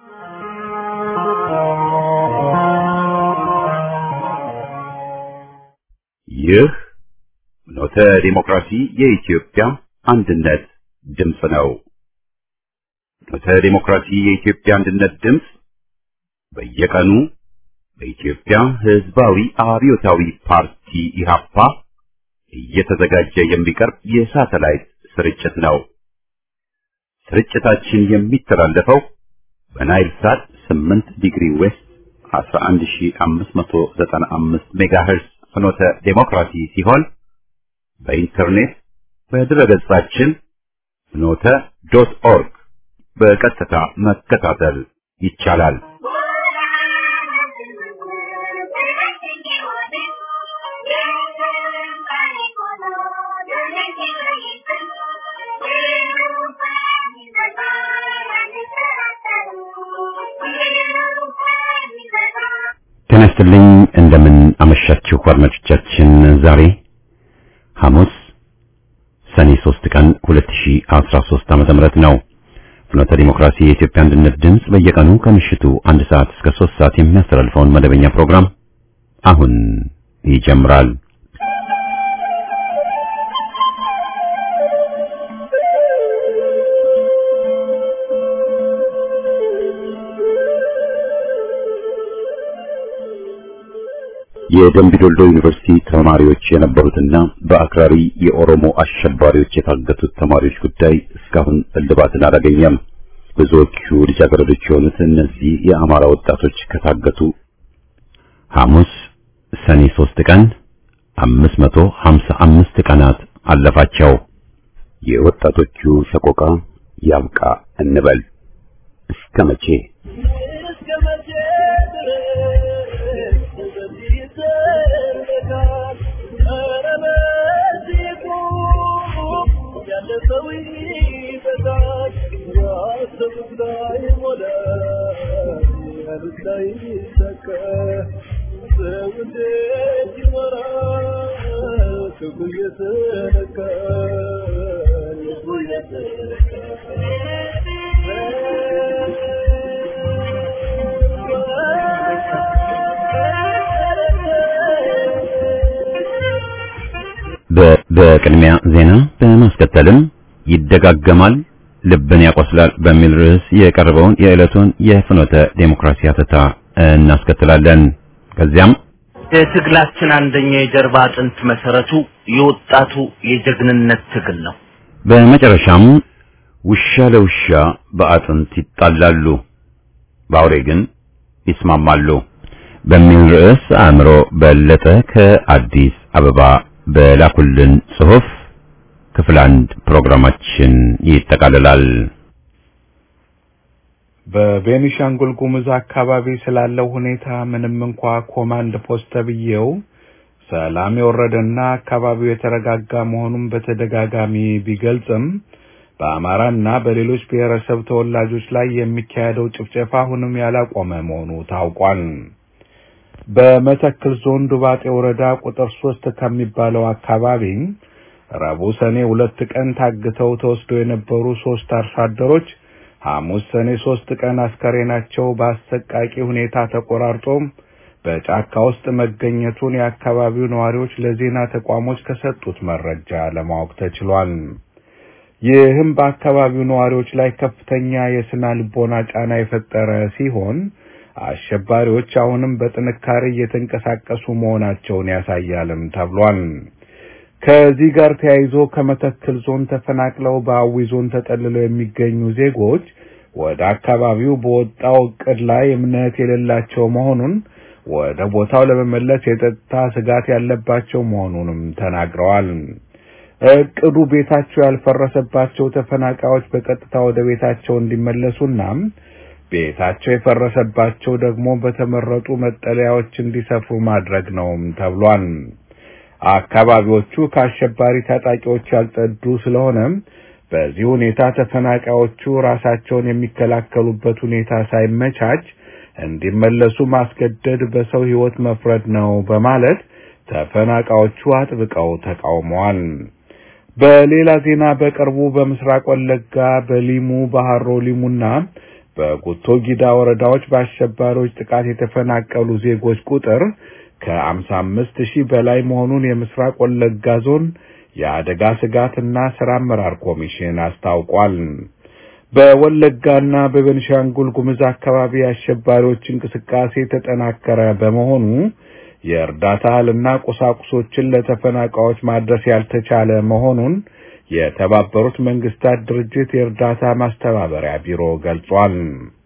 ይህ ኖተ ዲሞክራሲ የኢትዮጵያ አንድነት ድምፅ ነው። ኖተ ዲሞክራሲ የኢትዮጵያ አንድነት ድምፅ በየቀኑ በኢትዮጵያ ሕዝባዊ አብዮታዊ ፓርቲ ኢህአፓ እየተዘጋጀ የሚቀርብ የሳተላይት ስርጭት ነው። ስርጭታችን የሚተላለፈው በናይል ሳት 8 ዲግሪ ዌስት 11595 ሜጋሄርዝ ፍኖተ ዴሞክራሲ ሲሆን በኢንተርኔት በድረገጻችን ፍኖተ ዶት ኦርግ በቀጥታ መከታተል ይቻላል። ጤና ይስጥልኝ። እንደምን አመሻችሁ አድማጮቻችን። ዛሬ ሐሙስ ሰኔ 3 ቀን 2013 ዓመተ ምህረት ነው። ፍኖተ ዲሞክራሲ የኢትዮጵያ አንድነት ድምፅ በየቀኑ ከምሽቱ አንድ ሰዓት እስከ 3 ሰዓት የሚያስተላልፈውን መደበኛ ፕሮግራም አሁን ይጀምራል። የደምቢ ዶልዶ ዩኒቨርሲቲ ተማሪዎች የነበሩትና በአክራሪ የኦሮሞ አሸባሪዎች የታገቱት ተማሪዎች ጉዳይ እስካሁን እልባትን አላገኘም። ብዙዎቹ ልጃገረዶች የሆኑት እነዚህ የአማራ ወጣቶች ከታገቱ ሐሙስ ሰኔ 3 ቀን 555 ቀናት አለፋቸው። የወጣቶቹ ሰቆቃ ያብቃ እንበል እስከ መቼ? በቅድሚያ ዜና በማስከተልም ይደጋገማል ልብን ያቆስላል በሚል ርዕስ የቀረበውን የዕለቱን የፍኖተ ዴሞክራሲ አተታ እናስከትላለን። ከዚያም የትግላችን አንደኛ የጀርባ አጥንት መሰረቱ የወጣቱ የጀግንነት ትግል ነው። በመጨረሻም ውሻ ለውሻ በአጥንት ይጣላሉ፣ በአውሬ ግን ይስማማሉ በሚል ርዕስ አእምሮ በለጠ ከአዲስ አበባ በላኩልን ጽሑፍ ክፍል አንድ ፕሮግራማችን ይጠቃልላል። በቤኒሻንጉል ጉሙዝ አካባቢ ስላለው ሁኔታ ምንም እንኳ ኮማንድ ፖስት ተብዬው ሰላም የወረደና አካባቢው የተረጋጋ መሆኑን በተደጋጋሚ ቢገልጽም በአማራና በሌሎች ብሔረሰብ ተወላጆች ላይ የሚካሄደው ጭፍጨፋ አሁንም ያላቆመ መሆኑ ታውቋል። በመተክል ዞን ዱባጤ ወረዳ ቁጥር ሶስት ከሚባለው አካባቢ ረቡዕ ሰኔ ሁለት ቀን ታግተው ተወስደው የነበሩ ሶስት አርሶ አደሮች ሐሙስ ሰኔ ሶስት ቀን አስከሬናቸው በአሰቃቂ ሁኔታ ተቆራርጦ በጫካ ውስጥ መገኘቱን የአካባቢው ነዋሪዎች ለዜና ተቋሞች ከሰጡት መረጃ ለማወቅ ተችሏል። ይህም በአካባቢው ነዋሪዎች ላይ ከፍተኛ የስነ ልቦና ጫና የፈጠረ ሲሆን አሸባሪዎች አሁንም በጥንካሬ እየተንቀሳቀሱ መሆናቸውን ያሳያልም ተብሏል። ከዚህ ጋር ተያይዞ ከመተክል ዞን ተፈናቅለው በአዊ ዞን ተጠልለው የሚገኙ ዜጎች ወደ አካባቢው በወጣው እቅድ ላይ እምነት የሌላቸው መሆኑን ወደ ቦታው ለመመለስ የጸጥታ ስጋት ያለባቸው መሆኑንም ተናግረዋል። እቅዱ ቤታቸው ያልፈረሰባቸው ተፈናቃዮች በቀጥታ ወደ ቤታቸው እንዲመለሱና ቤታቸው የፈረሰባቸው ደግሞ በተመረጡ መጠለያዎች እንዲሰፍሩ ማድረግ ነውም ተብሏል። አካባቢዎቹ ከአሸባሪ ታጣቂዎች ያልጸዱ ስለሆነ በዚህ ሁኔታ ተፈናቃዮቹ ራሳቸውን የሚከላከሉበት ሁኔታ ሳይመቻች እንዲመለሱ ማስገደድ በሰው ሕይወት መፍረድ ነው በማለት ተፈናቃዮቹ አጥብቀው ተቃውመዋል። በሌላ ዜና በቅርቡ በምስራቅ ወለጋ በሊሙ ባህሮ ሊሙና በጉቶ ጊዳ ወረዳዎች በአሸባሪዎች ጥቃት የተፈናቀሉ ዜጎች ቁጥር ከ55 ሺህ በላይ መሆኑን የምስራቅ ወለጋ ዞን የአደጋ ስጋትና ስራ አመራር ኮሚሽን አስታውቋል። በወለጋና በቤንሻንጉል ጉምዝ አካባቢ የአሸባሪዎች እንቅስቃሴ የተጠናከረ በመሆኑ የእርዳታ እህልና ቁሳቁሶችን ለተፈናቃዮች ማድረስ ያልተቻለ መሆኑን የተባበሩት መንግስታት ድርጅት የእርዳታ ማስተባበሪያ ቢሮ ገልጿል።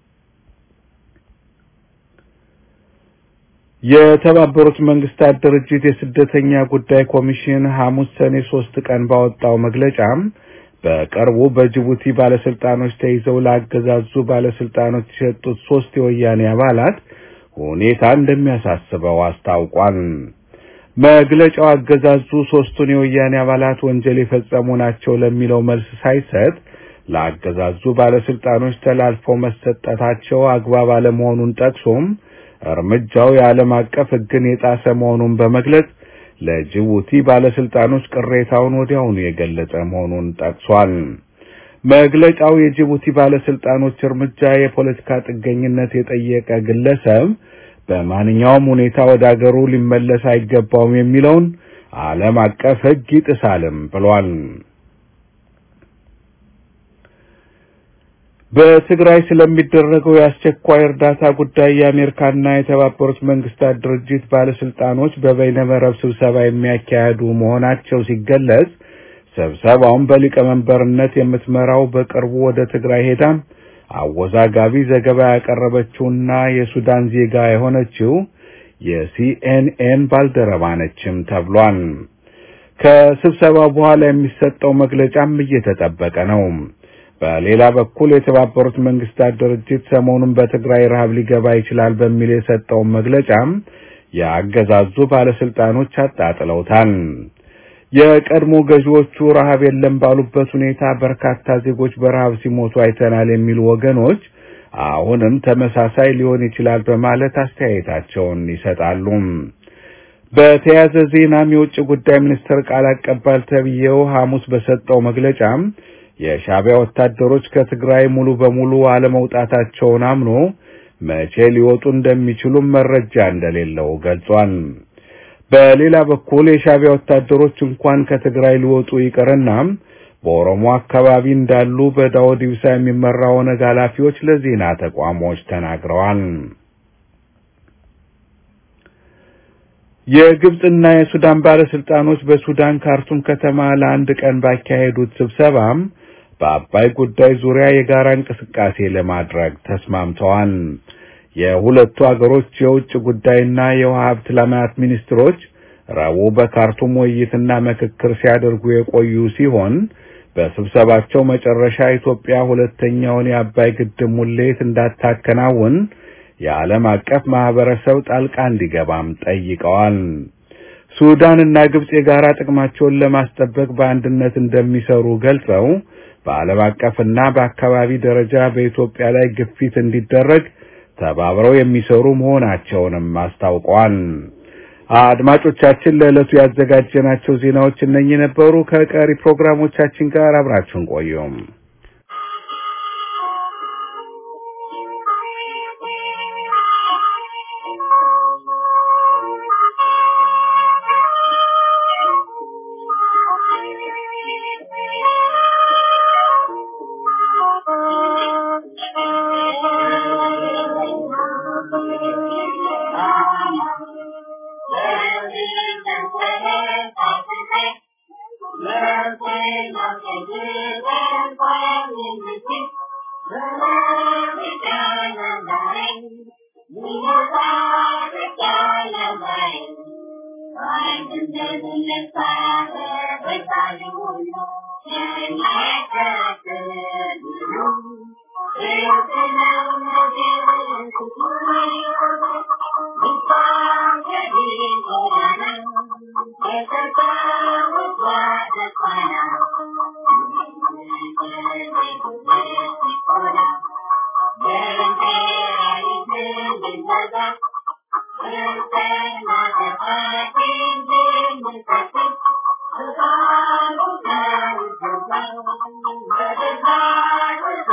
የተባበሩት መንግስታት ድርጅት የስደተኛ ጉዳይ ኮሚሽን ሐሙስ ሰኔ ሶስት ቀን ባወጣው መግለጫም በቅርቡ በጅቡቲ ባለስልጣኖች ተይዘው ላገዛዙ ባለስልጣኖች የሰጡት ሶስት የወያኔ አባላት ሁኔታ እንደሚያሳስበው አስታውቋል። መግለጫው አገዛዙ ሶስቱን የወያኔ አባላት ወንጀል የፈጸሙ ናቸው ለሚለው መልስ ሳይሰጥ ለአገዛዙ ባለስልጣኖች ተላልፈው መሰጠታቸው አግባብ አለመሆኑን ጠቅሶም እርምጃው የዓለም አቀፍ ሕግን የጣሰ መሆኑን በመግለጽ ለጅቡቲ ባለስልጣኖች ቅሬታውን ወዲያውኑ የገለጸ መሆኑን ጠቅሷል። መግለጫው የጅቡቲ ባለስልጣኖች እርምጃ የፖለቲካ ጥገኝነት የጠየቀ ግለሰብ በማንኛውም ሁኔታ ወደ አገሩ ሊመለስ አይገባውም የሚለውን ዓለም አቀፍ ሕግ ይጥሳልም ብሏል። በትግራይ ስለሚደረገው የአስቸኳይ እርዳታ ጉዳይ የአሜሪካና የተባበሩት መንግስታት ድርጅት ባለስልጣኖች በበይነመረብ ስብሰባ የሚያካሂዱ መሆናቸው ሲገለጽ ስብሰባውን በሊቀመንበርነት የምትመራው በቅርቡ ወደ ትግራይ ሄዳም አወዛጋቢ ዘገባ ያቀረበችውና የሱዳን ዜጋ የሆነችው የሲኤንኤን ባልደረባ ነችም ተብሏል። ከስብሰባው በኋላ የሚሰጠው መግለጫም እየተጠበቀ ነው። በሌላ በኩል የተባበሩት መንግስታት ድርጅት ሰሞኑን በትግራይ ረሃብ ሊገባ ይችላል በሚል የሰጠውን መግለጫም የአገዛዙ ባለስልጣኖች አጣጥለውታል። የቀድሞ ገዢዎቹ ረሃብ የለም ባሉበት ሁኔታ በርካታ ዜጎች በረሃብ ሲሞቱ አይተናል የሚሉ ወገኖች አሁንም ተመሳሳይ ሊሆን ይችላል በማለት አስተያየታቸውን ይሰጣሉ። በተያያዘ ዜናም የውጭ ጉዳይ ሚኒስትር ቃል አቀባይ ተብዬው ሐሙስ በሰጠው መግለጫም የሻዕቢያ ወታደሮች ከትግራይ ሙሉ በሙሉ አለመውጣታቸውን አምኖ መቼ ሊወጡ እንደሚችሉም መረጃ እንደሌለው ገልጿል። በሌላ በኩል የሻዕቢያ ወታደሮች እንኳን ከትግራይ ሊወጡ ይቅርና በኦሮሞ አካባቢ እንዳሉ በዳውድ ኢብሳ የሚመራ ኦነግ ኃላፊዎች ለዜና ተቋሞች ተናግረዋል። የግብጽና የሱዳን ባለስልጣኖች በሱዳን ካርቱም ከተማ ለአንድ ቀን ባካሄዱት ስብሰባም በአባይ ጉዳይ ዙሪያ የጋራ እንቅስቃሴ ለማድረግ ተስማምተዋል። የሁለቱ አገሮች የውጭ ጉዳይና የውሃ ሀብት ልማት ሚኒስትሮች ረቡዕ በካርቱም ውይይትና ምክክር ሲያደርጉ የቆዩ ሲሆን በስብሰባቸው መጨረሻ ኢትዮጵያ ሁለተኛውን የአባይ ግድብ ሙሌት እንዳታከናውን የዓለም አቀፍ ማህበረሰብ ጣልቃ እንዲገባም ጠይቀዋል። ሱዳን እና ግብጽ የጋራ ጥቅማቸውን ለማስጠበቅ በአንድነት እንደሚሰሩ ገልጸው በዓለም አቀፍና በአካባቢ ደረጃ በኢትዮጵያ ላይ ግፊት እንዲደረግ ተባብረው የሚሰሩ መሆናቸውንም አስታውቀዋል። አድማጮቻችን ለዕለቱ ያዘጋጀናቸው ዜናዎች እነኚህ ነበሩ። ከቀሪ ፕሮግራሞቻችን ጋር አብራችሁን ቆዩም።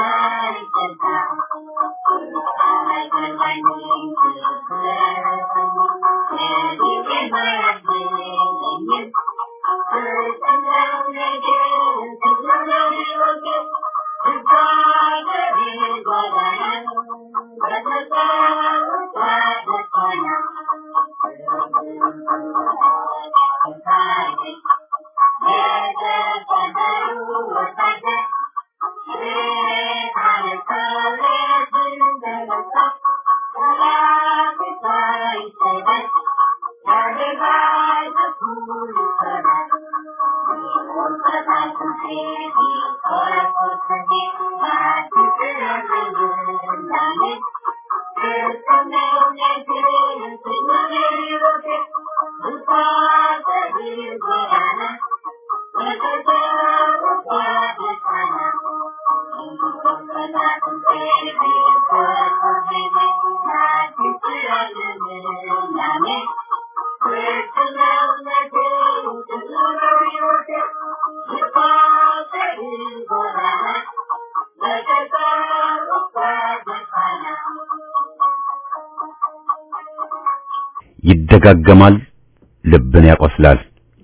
ይደጋገማል፣ ልብን ያቆስላል።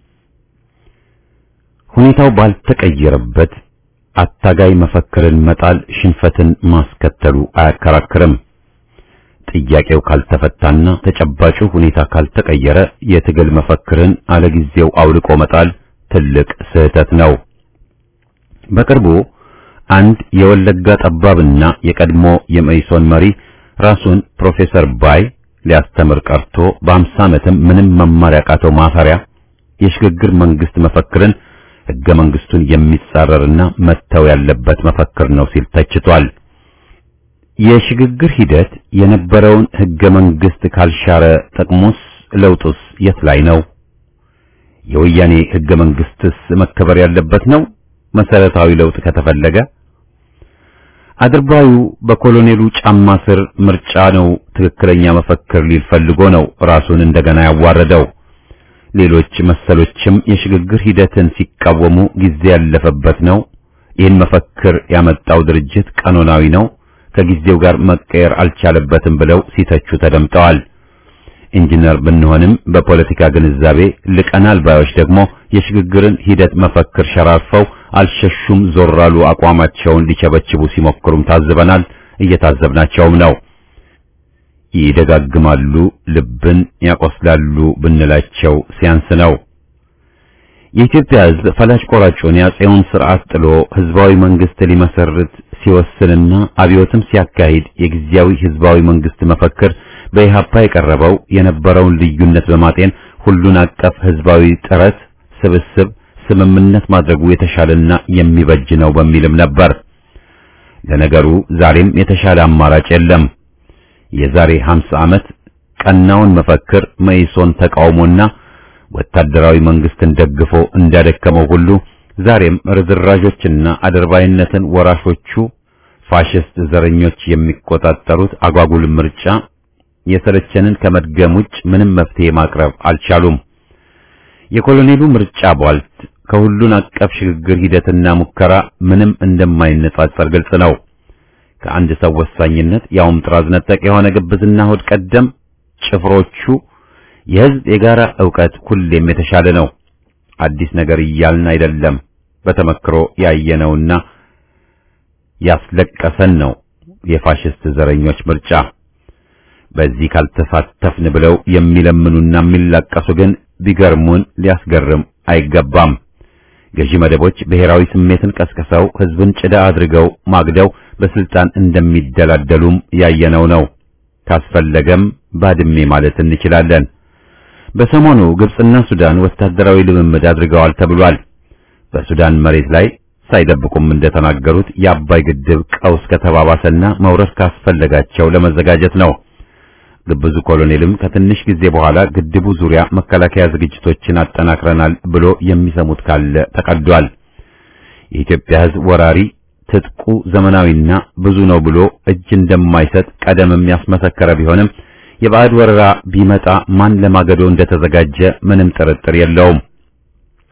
ሁኔታው ባልተቀየረበት አታጋይ መፈክርን መጣል ሽንፈትን ማስከተሉ አያከራክርም። ጥያቄው ካልተፈታና ተጨባጩ ሁኔታ ካልተቀየረ የትግል መፈክርን አለጊዜው አውልቆ መጣል ትልቅ ስህተት ነው። በቅርቡ አንድ የወለጋ ጠባብና የቀድሞ የመኢሶን መሪ ራሱን ፕሮፌሰር ባይ ሊያስተምር ቀርቶ በአምሳ ዓመትም ምንም መማር ያቃተው ማፈሪያ የሽግግር መንግስት መፈክርን ሕገ መንግስቱን የሚጻረርና መተው ያለበት መፈክር ነው ሲል ተችቷል። የሽግግር ሂደት የነበረውን ሕገ መንግስት ካልሻረ ጥቅሙስ ለውጡስ የት ላይ ነው? የወያኔ ሕገ መንግስትስ መከበር ያለበት ነው? መሰረታዊ ለውጥ ከተፈለገ አድርባዩ በኮሎኔሉ ጫማ ስር ምርጫ ነው ትክክለኛ መፈክር ሊል ፈልጎ ነው ራሱን እንደገና ያዋረደው። ሌሎች መሰሎችም የሽግግር ሂደትን ሲቃወሙ ጊዜ ያለፈበት ነው፣ ይህን መፈክር ያመጣው ድርጅት ቀኖናዊ ነው፣ ከጊዜው ጋር መቀየር አልቻለበትም ብለው ሲተቹ ተደምጠዋል። ኢንጂነር ብንሆንም በፖለቲካ ግንዛቤ ልቀናል ባዮች ደግሞ የሽግግርን ሂደት መፈክር ሸራርፈው አልሸሹም ዞራሉ አቋማቸውን ሊቸበችቡ ሲሞክሩም ታዝበናል፣ እየታዘብናቸውም ነው። ይደጋግማሉ፣ ልብን ያቆስላሉ ብንላቸው ሲያንስ ነው። የኢትዮጵያ ሕዝብ ፈላጭ ቆራጩን የአፄውን ስርዓት ጥሎ ህዝባዊ መንግስት ሊመሰርት ሲወስንና አብዮትም ሲያካሂድ የጊዜያዊ ህዝባዊ መንግስት መፈክር በኢህአፓ የቀረበው የነበረውን ልዩነት በማጤን ሁሉን አቀፍ ህዝባዊ ጥረት ስብስብ ስምምነት ማድረጉ የተሻለና የሚበጅ ነው በሚልም ነበር። ለነገሩ ዛሬም የተሻለ አማራጭ የለም። የዛሬ 50 ዓመት ቀናውን መፈክር መኢሶን ተቃውሞና ወታደራዊ መንግስትን ደግፎ እንዳደከመው ሁሉ ዛሬም ርዝራዦችና አድርባይነትን ወራሾቹ ፋሽስት ዘረኞች የሚቆጣጠሩት አጓጉል ምርጫ የሰለቸንን ከመድገም ውጭ ምንም መፍትሄ ማቅረብ አልቻሉም። የኮሎኔሉ ምርጫ ቧልት ከሁሉን አቀፍ ሽግግር ሂደትና ሙከራ ምንም እንደማይነጻጸር ግልጽ ነው። ከአንድ ሰው ወሳኝነት ያውም ጥራዝ ነጠቅ የሆነ ግብዝና ሆድ ቀደም ጭፍሮቹ የህዝብ የጋራ ዕውቀት ሁሌም የተሻለ ነው። አዲስ ነገር እያልን አይደለም። በተመክሮ ያየነውና ያስለቀሰን ነው የፋሽስት ዘረኞች ምርጫ። በዚህ ካልተሳተፍን ብለው የሚለምኑና የሚላቀሱ ግን ቢገርሙን ሊያስገርም አይገባም። ገዢ መደቦች ብሔራዊ ስሜትን ቀስቅሰው ህዝብን ጭዳ አድርገው ማግደው በስልጣን እንደሚደላደሉም ያየነው ነው። ካስፈለገም ባድሜ ማለት እንችላለን። በሰሞኑ ግብጽና ሱዳን ወታደራዊ ልምምድ አድርገዋል ተብሏል። በሱዳን መሬት ላይ ሳይደብቁም እንደተናገሩት የአባይ ግድብ ቀውስ ከተባባሰና መውረድ ካስፈለጋቸው ለመዘጋጀት ነው። ግብዙ ኮሎኔልም ከትንሽ ጊዜ በኋላ ግድቡ ዙሪያ መከላከያ ዝግጅቶችን አጠናክረናል ብሎ የሚሰሙት ካለ ተቀዷል። የኢትዮጵያ ሕዝብ ወራሪ ትጥቁ ዘመናዊና ብዙ ነው ብሎ እጅ እንደማይሰጥ ቀደምም ያስመሰከረ ቢሆንም የባዕድ ወረራ ቢመጣ ማን ለማገዶ እንደተዘጋጀ ምንም ጥርጥር የለውም።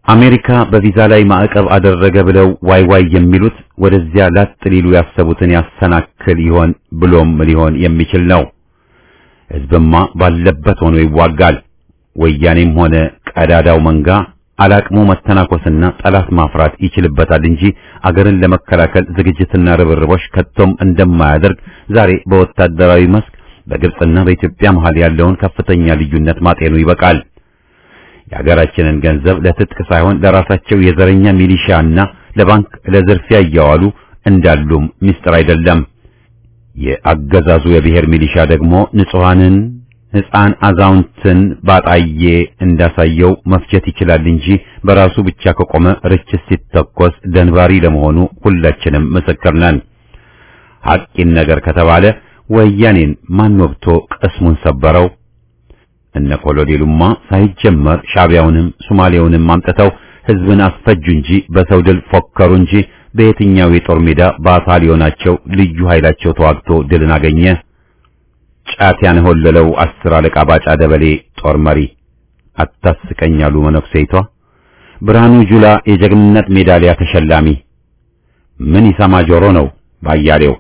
አሜሪካ በቪዛ ላይ ማዕቀብ አደረገ ብለው ዋይ ዋይ የሚሉት ወደዚያ ላጥ ሊሉ ያሰቡትን ያሰናክል ይሆን ብሎም ሊሆን የሚችል ነው። ሕዝብማ ባለበት ሆኖ ይዋጋል። ወያኔም ሆነ ቀዳዳው መንጋ አላቅሙ መተናኮስና ጠላት ማፍራት ይችልበታል እንጂ አገርን ለመከላከል ዝግጅትና ርብርቦች ከቶም እንደማያደርግ ዛሬ በወታደራዊ መስክ በግብጽና በኢትዮጵያ መሃል ያለውን ከፍተኛ ልዩነት ማጤኑ ይበቃል። የሀገራችንን ገንዘብ ለትጥቅ ሳይሆን ለራሳቸው የዘረኛ ሚሊሻና ለባንክ ለዝርፊያ እያዋሉ እንዳሉም ምስጢር አይደለም። የአገዛዙ የብሔር ሚሊሻ ደግሞ ንጹሐንን ሕፃን አዛውንትን ባጣዬ እንዳሳየው መፍጀት ይችላል እንጂ በራሱ ብቻ ከቆመ ርችት ሲተኮስ ደንባሪ ለመሆኑ ሁላችንም ምስክር ነን። ሐቂን ነገር ከተባለ ወያኔን ማን ወግቶ ቅስሙን ሰበረው? እነ ኮሎኔሉማ ሳይጀመር ሻዕቢያውንም ሶማሌውንም አምጥተው ሕዝብን አስፈጁ እንጂ በሰው ድል ፎከሩ እንጂ በየትኛው የጦር ሜዳ ባታሊዮናቸው ልዩ ኃይላቸው ተዋግቶ ድልን አገኘ? ጫት ያንሆለለው አስር አለቃ ባጫ ደበሌ ጦር መሪ አታስቀኛሉ መነኩሴይቷ ብርሃኑ ጁላ የጀግንነት ሜዳሊያ ተሸላሚ ምን ይሰማ ጆሮ ነው ባያሌው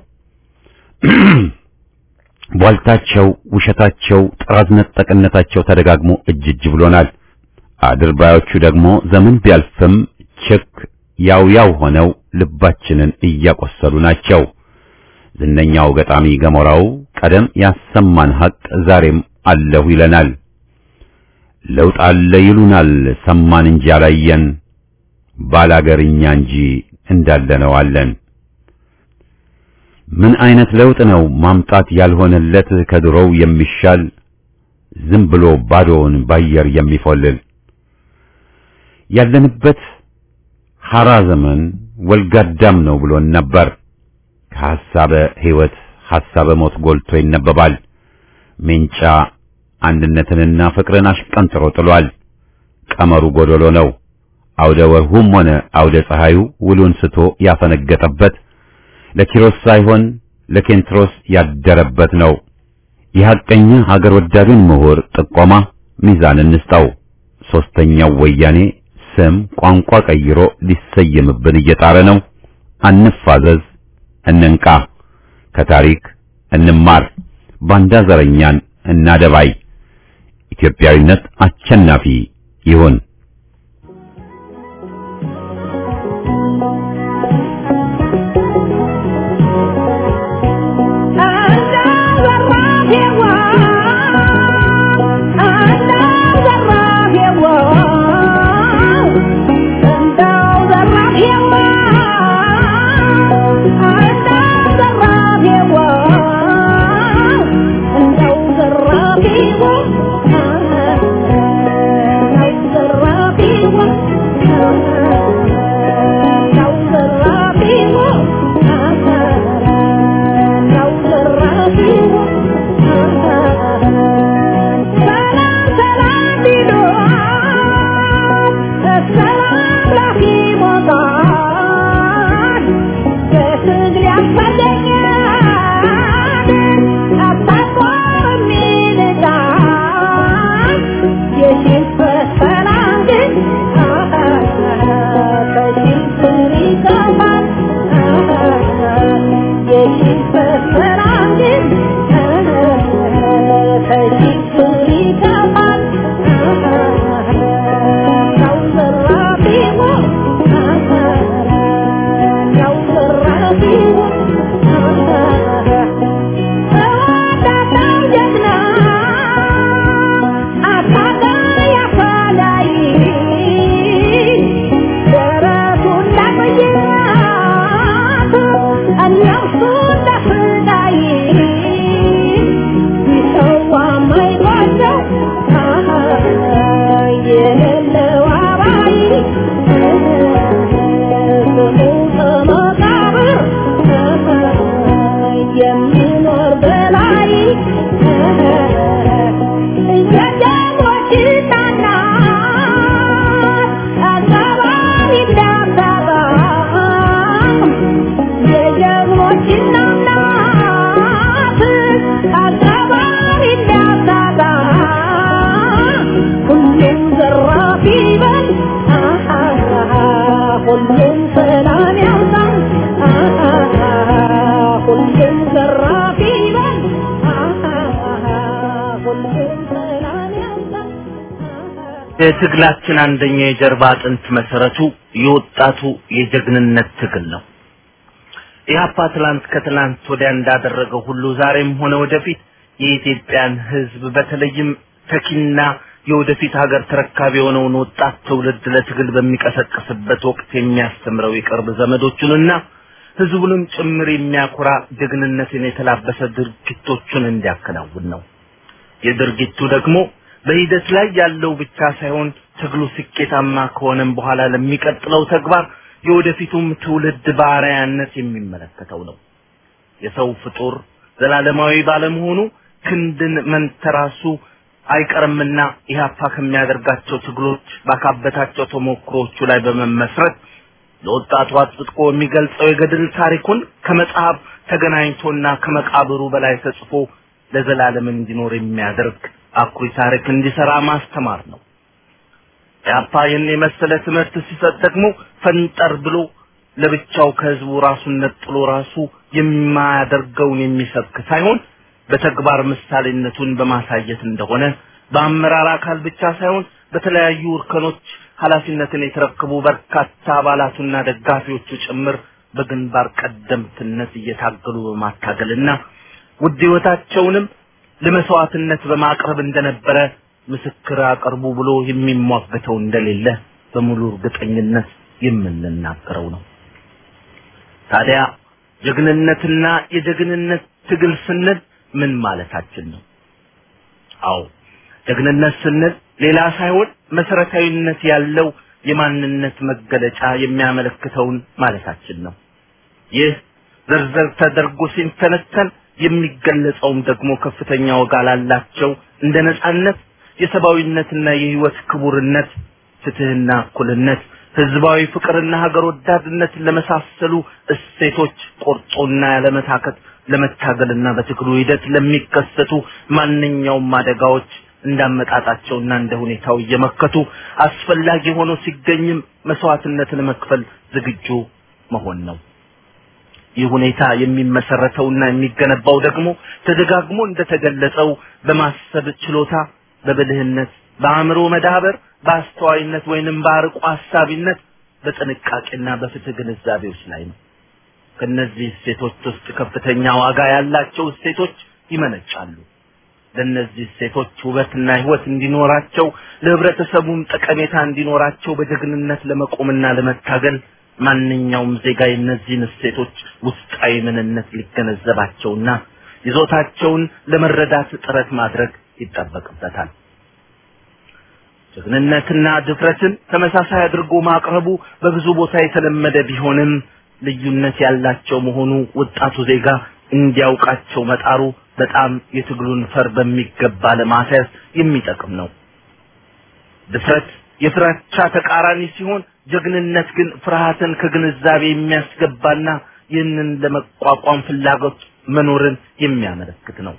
ቧልታቸው፣ ውሸታቸው፣ ጥራዝ ነጠቅነታቸው ተደጋግሞ እጅ እጅ ብሎናል። አድርባዮቹ ደግሞ ዘመን ቢያልፍም ችክ ያው ያው ሆነው ልባችንን እያቆሰሉ ናቸው። ዝነኛው ገጣሚ ገሞራው ቀደም ያሰማን ሐቅ ዛሬም አለሁ ይለናል። ለውጥ አለ ይሉናል ሰማን እንጂ አላየን፣ ባላገርኛ እንጂ እንዳለነው አለን። ምን አይነት ለውጥ ነው ማምጣት ያልሆነለት ከድሮው የሚሻል ዝም ብሎ ባዶውን ባየር የሚፎልል ያለንበት ሐራ ዘመን ወልጋዳም ነው ብሎን ነበር። ከሐሳበ ሕይወት ሐሳበ ሞት ጎልቶ ይነበባል። ሜንጫ አንድነትንና ፍቅርን አሽቀንጥሮ ጥሏል። ቀመሩ ጎደሎ ነው። አውደ ወርሁም ሆነ አውደ ፀሐዩ ውሉን ስቶ ያፈነገጠበት ለኪሮስ ሳይሆን ለኬንትሮስ ያደረበት ነው። የሐቀኛ ሀገር ወዳዱን ምሁር ጥቆማ ሚዛን እንስጠው። ሶስተኛው ወያኔ ስም ቋንቋ ቀይሮ ሊሰየምብን እየጣረ ነው። አንፋዘዝ፣ እንንቃ፣ ከታሪክ እንማር፣ ባንዳ ዘረኛን እናደባይ። ኢትዮጵያዊነት አሸናፊ ይሁን። ዘራፊ ይበል ሁሉም ሰላም ያምጣ የትግላችን አንደኛ የጀርባ አጥንት መሰረቱ የወጣቱ የጀግንነት ትግል ነው። ኢህአፓ ትላንት ከትላንት ወዲያ እንዳደረገው ሁሉ ዛሬም ሆነ ወደፊት የኢትዮጵያን ሕዝብ በተለይም ተኪና የወደፊት ሀገር ተረካቢ የሆነውን ወጣት ትውልድ ለትግል በሚቀሰቅስበት ወቅት የሚያስተምረው የቅርብ ዘመዶቹንና ሕዝቡንም ጭምር የሚያኮራ ጀግንነትን የተላበሰ ድርጊቶቹን እንዲያከናውን ነው። የድርጊቱ ደግሞ በሂደት ላይ ያለው ብቻ ሳይሆን ትግሉ ስኬታማ ከሆነም በኋላ ለሚቀጥለው ተግባር የወደፊቱም ትውልድ በአርአያነት የሚመለከተው ነው። የሰው ፍጡር ዘላለማዊ ባለመሆኑ ክንድን መንተራሱ አይቀርምና ኢህአፓ ከሚያደርጋቸው ትግሎች ባካበታቸው ተሞክሮቹ ላይ በመመስረት ለወጣቱ አጥብቆ የሚገልጸው የገድል ታሪኩን ከመጽሐፍ ተገናኝቶና ከመቃብሩ በላይ ተጽፎ ለዘላለም እንዲኖር የሚያደርግ አኩሪ ታሪክ እንዲሰራ ማስተማር ነው። ኢህአፓ ይህን የመሰለ ትምህርት ሲሰጥ ደግሞ ፈንጠር ብሎ ለብቻው ከህዝቡ ራሱን ነጥሎ ራሱ የማያደርገውን የሚሰብክ ሳይሆን በተግባር ምሳሌነቱን በማሳየት እንደሆነ በአመራር አካል ብቻ ሳይሆን በተለያዩ እርከኖች ኃላፊነትን የተረከቡ በርካታ አባላቱና ደጋፊዎቹ ጭምር በግንባር ቀደምትነት እየታገሉ በማታገልና ውድ ህይወታቸውንም ለመስዋዕትነት በማቅረብ እንደነበረ ምስክር አቅርቡ ብሎ የሚሟገተው እንደሌለ በሙሉ እርግጠኝነት የምንናገረው ነው። ታዲያ ጀግንነትና የጀግንነት ትግል ስንል ምን ማለታችን ነው? አዎ ጀግንነት ስንል ሌላ ሳይሆን መሰረታዊነት ያለው የማንነት መገለጫ የሚያመለክተውን ማለታችን ነው። ይህ ዝርዝር ተደርጎ ሲተነተን የሚገለጸውም ደግሞ ከፍተኛ ዋጋ ላላቸው እንደ ነጻነት፣ የሰብአዊነትና የህይወት ክቡርነት፣ ፍትህና እኩልነት፣ ህዝባዊ ፍቅርና ሀገር ወዳድነትን ለመሳሰሉ እሴቶች ቆርጦና ያለመታከት ለመታገልና በትግሉ ሂደት ለሚከሰቱ ማንኛውም አደጋዎች እንዳመጣጣቸውና እንደ ሁኔታው እየመከቱ አስፈላጊ ሆኖ ሲገኝም መስዋዕትነትን መክፈል ዝግጁ መሆን ነው። ይህ ሁኔታ የሚመሰረተውና የሚገነባው ደግሞ ተደጋግሞ እንደተገለጸው በማሰብ ችሎታ፣ በብልህነት፣ በአእምሮ መዳበር፣ በአስተዋይነት ወይንም በአርቆ ሀሳቢነት፣ በጥንቃቄና በፍትህ ግንዛቤዎች ላይ ነው። ከነዚህ እሴቶች ውስጥ ከፍተኛ ዋጋ ያላቸው እሴቶች ይመነጫሉ። ለእነዚህ እሴቶች ውበትና ህይወት እንዲኖራቸው ለህብረተሰቡም ጠቀሜታ እንዲኖራቸው በጀግንነት ለመቆምና ለመታገል ማንኛውም ዜጋ የእነዚህን እሴቶች ውስጣዊ ምንነት ሊገነዘባቸውና ይዞታቸውን ለመረዳት ጥረት ማድረግ ይጠበቅበታል። ጀግንነትና ድፍረትን ተመሳሳይ አድርጎ ማቅረቡ በብዙ ቦታ የተለመደ ቢሆንም ልዩነት ያላቸው መሆኑ ወጣቱ ዜጋ እንዲያውቃቸው መጣሩ በጣም የትግሉን ፈር በሚገባ ለማስያዝ የሚጠቅም ነው። ድፍረት የፍራቻ ተቃራኒ ሲሆን ጀግንነት ግን ፍርሃትን ከግንዛቤ የሚያስገባና ይህንን ለመቋቋም ፍላጎት መኖርን የሚያመለክት ነው።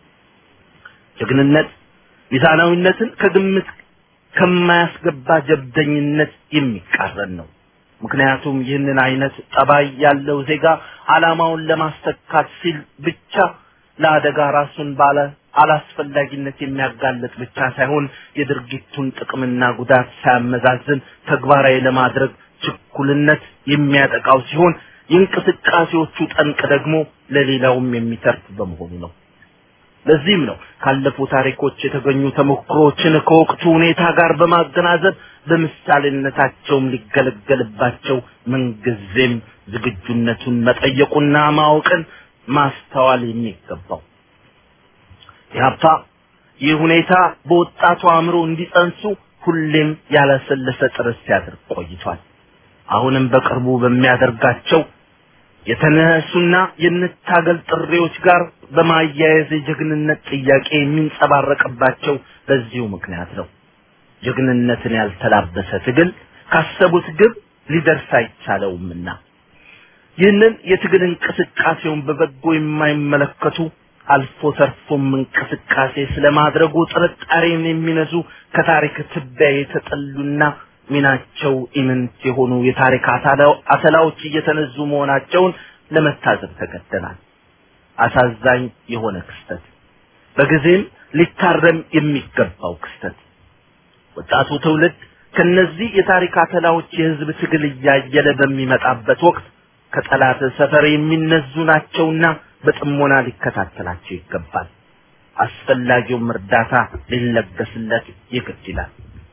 ጀግንነት ሚዛናዊነትን ከግምት ከማያስገባ ጀብደኝነት የሚቃረን ነው። ምክንያቱም ይህንን አይነት ጠባይ ያለው ዜጋ ዓላማውን ለማስተካት ሲል ብቻ ለአደጋ ራሱን ባለ አላስፈላጊነት የሚያጋልጥ ብቻ ሳይሆን የድርጊቱን ጥቅምና ጉዳት ሳያመዛዝን ተግባራዊ ለማድረግ ችኩልነት የሚያጠቃው ሲሆን የእንቅስቃሴዎቹ ጠንቅ ደግሞ ለሌላውም የሚተርፍ በመሆኑ ነው። ለዚህም ነው ካለፉ ታሪኮች የተገኙ ተሞክሮዎችን ከወቅቱ ሁኔታ ጋር በማገናዘብ በምሳሌነታቸውም ሊገለገልባቸው ምንጊዜም ዝግጁነቱን መጠየቁና ማወቅን ማስተዋል የሚገባው። ኢህአፓ ይህ ሁኔታ በወጣቱ አእምሮ እንዲጸንሱ ሁሌም ያለሰለሰ ጥረት ሲያደርግ ቆይቷል። አሁንም በቅርቡ በሚያደርጋቸው የተነሱና የንታገል ጥሪዎች ጋር በማያያዝ የጀግንነት ጥያቄ የሚንጸባረቅባቸው በዚሁ ምክንያት ነው። ጀግንነትን ያልተላበሰ ትግል ካሰቡት ግብ ሊደርስ አይቻለውምና ይህንን የትግል እንቅስቃሴውን በበጎ የማይመለከቱ አልፎ ተርፎም እንቅስቃሴ ስለማድረጉ ጥርጣሬን የሚነዙ ከታሪክ ትቢያ የተጠሉና ሚናቸው ኢምንት የሆኑ የታሪክ አተላዎች እየተነዙ መሆናቸውን ለመታዘብ ተገደናል። አሳዛኝ የሆነ ክስተት፣ በጊዜም ሊታረም የሚገባው ክስተት። ወጣቱ ትውልድ ከነዚህ የታሪክ አተላዎች የህዝብ ትግል እያየለ በሚመጣበት ወቅት ከጠላት ሰፈር የሚነዙ ናቸውና በጥሞና ሊከታተላቸው ይገባል። አስፈላጊውም እርዳታ ሊለገስለት ይግድ ይላል።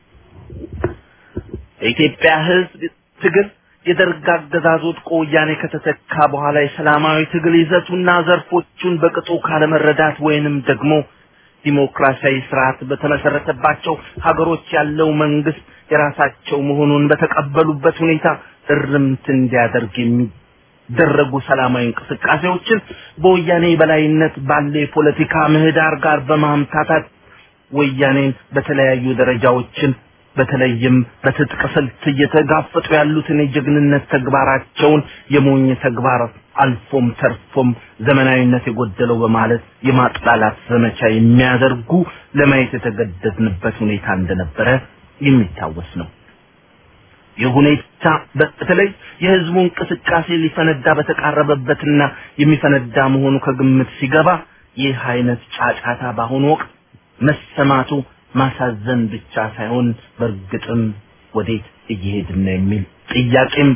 የኢትዮጵያ ህዝብ ትግል የደርግ አገዛዝ ወድቆ ወያኔ ከተተካ በኋላ የሰላማዊ ትግል ይዘቱና ዘርፎቹን በቅጡ ካለመረዳት ወይንም ደግሞ ዲሞክራሲያዊ ስርዓት በተመሰረተባቸው ሀገሮች ያለው መንግስት የራሳቸው መሆኑን በተቀበሉበት ሁኔታ እርምት እንዲያደርግ የሚደረጉ ሰላማዊ እንቅስቃሴዎችን በወያኔ በላይነት ባለ የፖለቲካ ምህዳር ጋር በማምታታት ወያኔን በተለያዩ ደረጃዎችን በተለይም በትጥቅ ስልት እየተጋፈጡ ያሉትን የጀግንነት ተግባራቸውን የሞኝ ተግባር አልፎም ተርፎም ዘመናዊነት የጎደለው በማለት የማጥላላት ዘመቻ የሚያደርጉ ለማየት የተገደድንበት ሁኔታ እንደነበረ የሚታወስ ነው። ይህ ሁኔታ በተለይ የህዝቡ እንቅስቃሴ ሊፈነዳ በተቃረበበትና የሚፈነዳ መሆኑ ከግምት ሲገባ ይህ አይነት ጫጫታ በአሁኑ ወቅት መሰማቱ ማሳዘን ብቻ ሳይሆን በእርግጥም ወዴት እየሄድን ነው የሚል ጥያቄም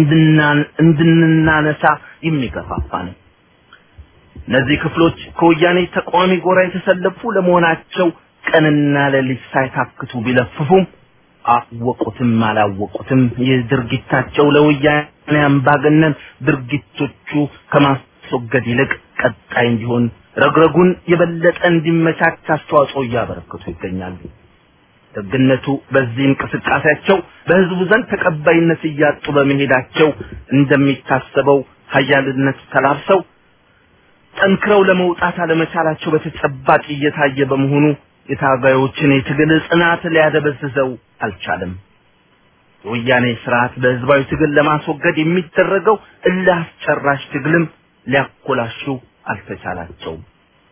እንድንናነሳ የሚገፋፋ ነው። እነዚህ ክፍሎች ከወያኔ ተቃዋሚ ጎራ የተሰለፉ ለመሆናቸው ቀንና ሌሊት ሳይታክቱ ቢለፍፉም አወቁትም አላወቁትም ይህ ድርጊታቸው ለወያኔ አምባገነን ድርጊቶቹ ከማስወገድ ይልቅ ቀጣይ እንዲሆን ረግረጉን የበለጠ እንዲመቻች አስተዋጽኦ እያበረከቱ ይገኛሉ። ደግነቱ በዚህ እንቅስቃሴያቸው በህዝቡ ዘንድ ተቀባይነት እያጡ በመሄዳቸው እንደሚታሰበው ሀያልነት ተላብሰው ጠንክረው ለመውጣት አለመቻላቸው በተጨባጭ እየታየ በመሆኑ የታጋዮችን የትግል ጽናት ሊያደበዝዘው አልቻለም። የወያኔ ስርዓት በህዝባዊ ትግል ለማስወገድ የሚደረገው እልህ አስጨራሽ ትግልም ሊያኮላሹ አልተቻላቸውም።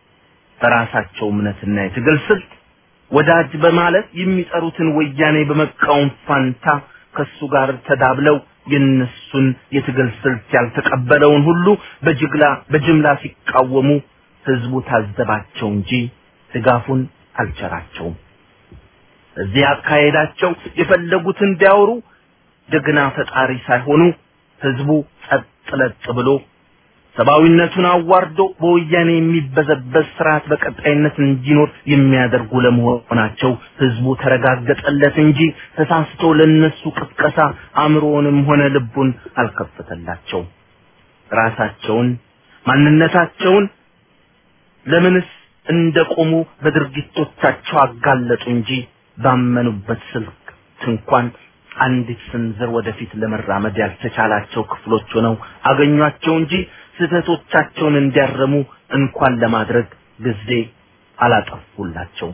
በራሳቸው እምነትና የትግል ስልት ወዳጅ በማለት የሚጠሩትን ወያኔ በመቃወም ፋንታ ከሱ ጋር ተዳብለው የነሱን የትግል ስልት ያልተቀበለውን ሁሉ በጅግላ በጅምላ ሲቃወሙ ህዝቡ ታዘባቸው እንጂ ድጋፉን አልቸራቸውም። እዚህ አካሄዳቸው የፈለጉትን ቢያወሩ ደግና ፈጣሪ ሳይሆኑ ህዝቡ ጸጥ ለጥ ብሎ ሰብአዊነቱን አዋርዶ በወያኔ የሚበዘበዝ ስርዓት በቀጣይነት እንዲኖር የሚያደርጉ ለመሆናቸው ህዝቡ ተረጋገጠለት እንጂ ተሳስቶ ለነሱ ቅስቀሳ አእምሮውንም ሆነ ልቡን አልከፈተላቸው። ራሳቸውን ማንነታቸውን ለምንስ እንደቆሙ በድርጊቶቻቸው አጋለጡ እንጂ ባመኑበት ስልክ እንኳን አንዲት ስንዝር ወደፊት ለመራመድ ያልተቻላቸው ክፍሎች ሆነው አገኟቸው እንጂ ስህተቶቻቸውን እንዲያረሙ እንኳን ለማድረግ ጊዜ አላጠፉላቸውም።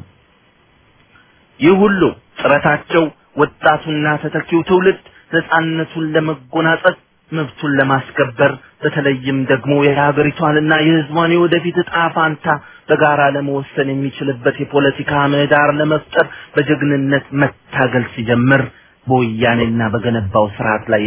ይህ ሁሉ ጥረታቸው ወጣቱና ተተኪው ትውልድ ነፃነቱን ለመጎናጸፍ መብቱን ለማስከበር በተለይም ደግሞ የሀገሪቷንና የህዝቧን የወደፊት እጣ ፋንታ በጋራ ለመወሰን የሚችልበት የፖለቲካ ምህዳር ለመፍጠር በጀግንነት መታገል ሲጀምር በወያኔና በገነባው ስርዓት ላይ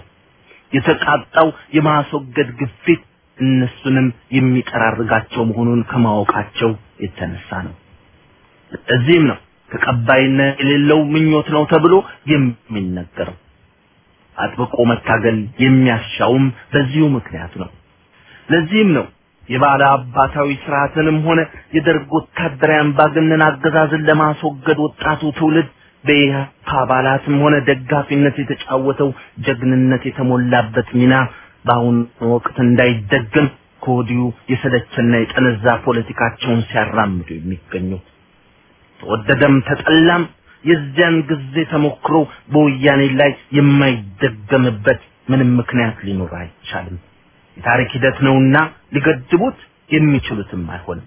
የተቃጣው የማስወገድ ግፊት እነሱንም የሚጠራርጋቸው መሆኑን ከማወቃቸው የተነሳ ነው። እዚህም ነው ተቀባይነት የሌለው ምኞት ነው ተብሎ የሚነገረው። አጥብቆ መታገል የሚያሻውም በዚሁ ምክንያት ነው። ለዚህም ነው የባለ አባታዊ ስርዓትንም ሆነ የደርግ ወታደራዊ አምባገነን አገዛዝን ለማስወገድ ወጣቱ ትውልድ በኢህአፓ አባላትም ሆነ ደጋፊነት የተጫወተው ጀግንነት የተሞላበት ሚና በአሁኑ ወቅት እንዳይደገም ከወዲሁ የሰለቸና የጠነዛ ፖለቲካቸውን ሲያራምዱ የሚገኙት ተወደደም ተጠላም የዚያን ጊዜ ተሞክሮ በወያኔ ላይ የማይደገምበት ምንም ምክንያት ሊኖር አይቻልም። የታሪክ ሂደት ነውና ሊገድቡት የሚችሉትም አይሆንም።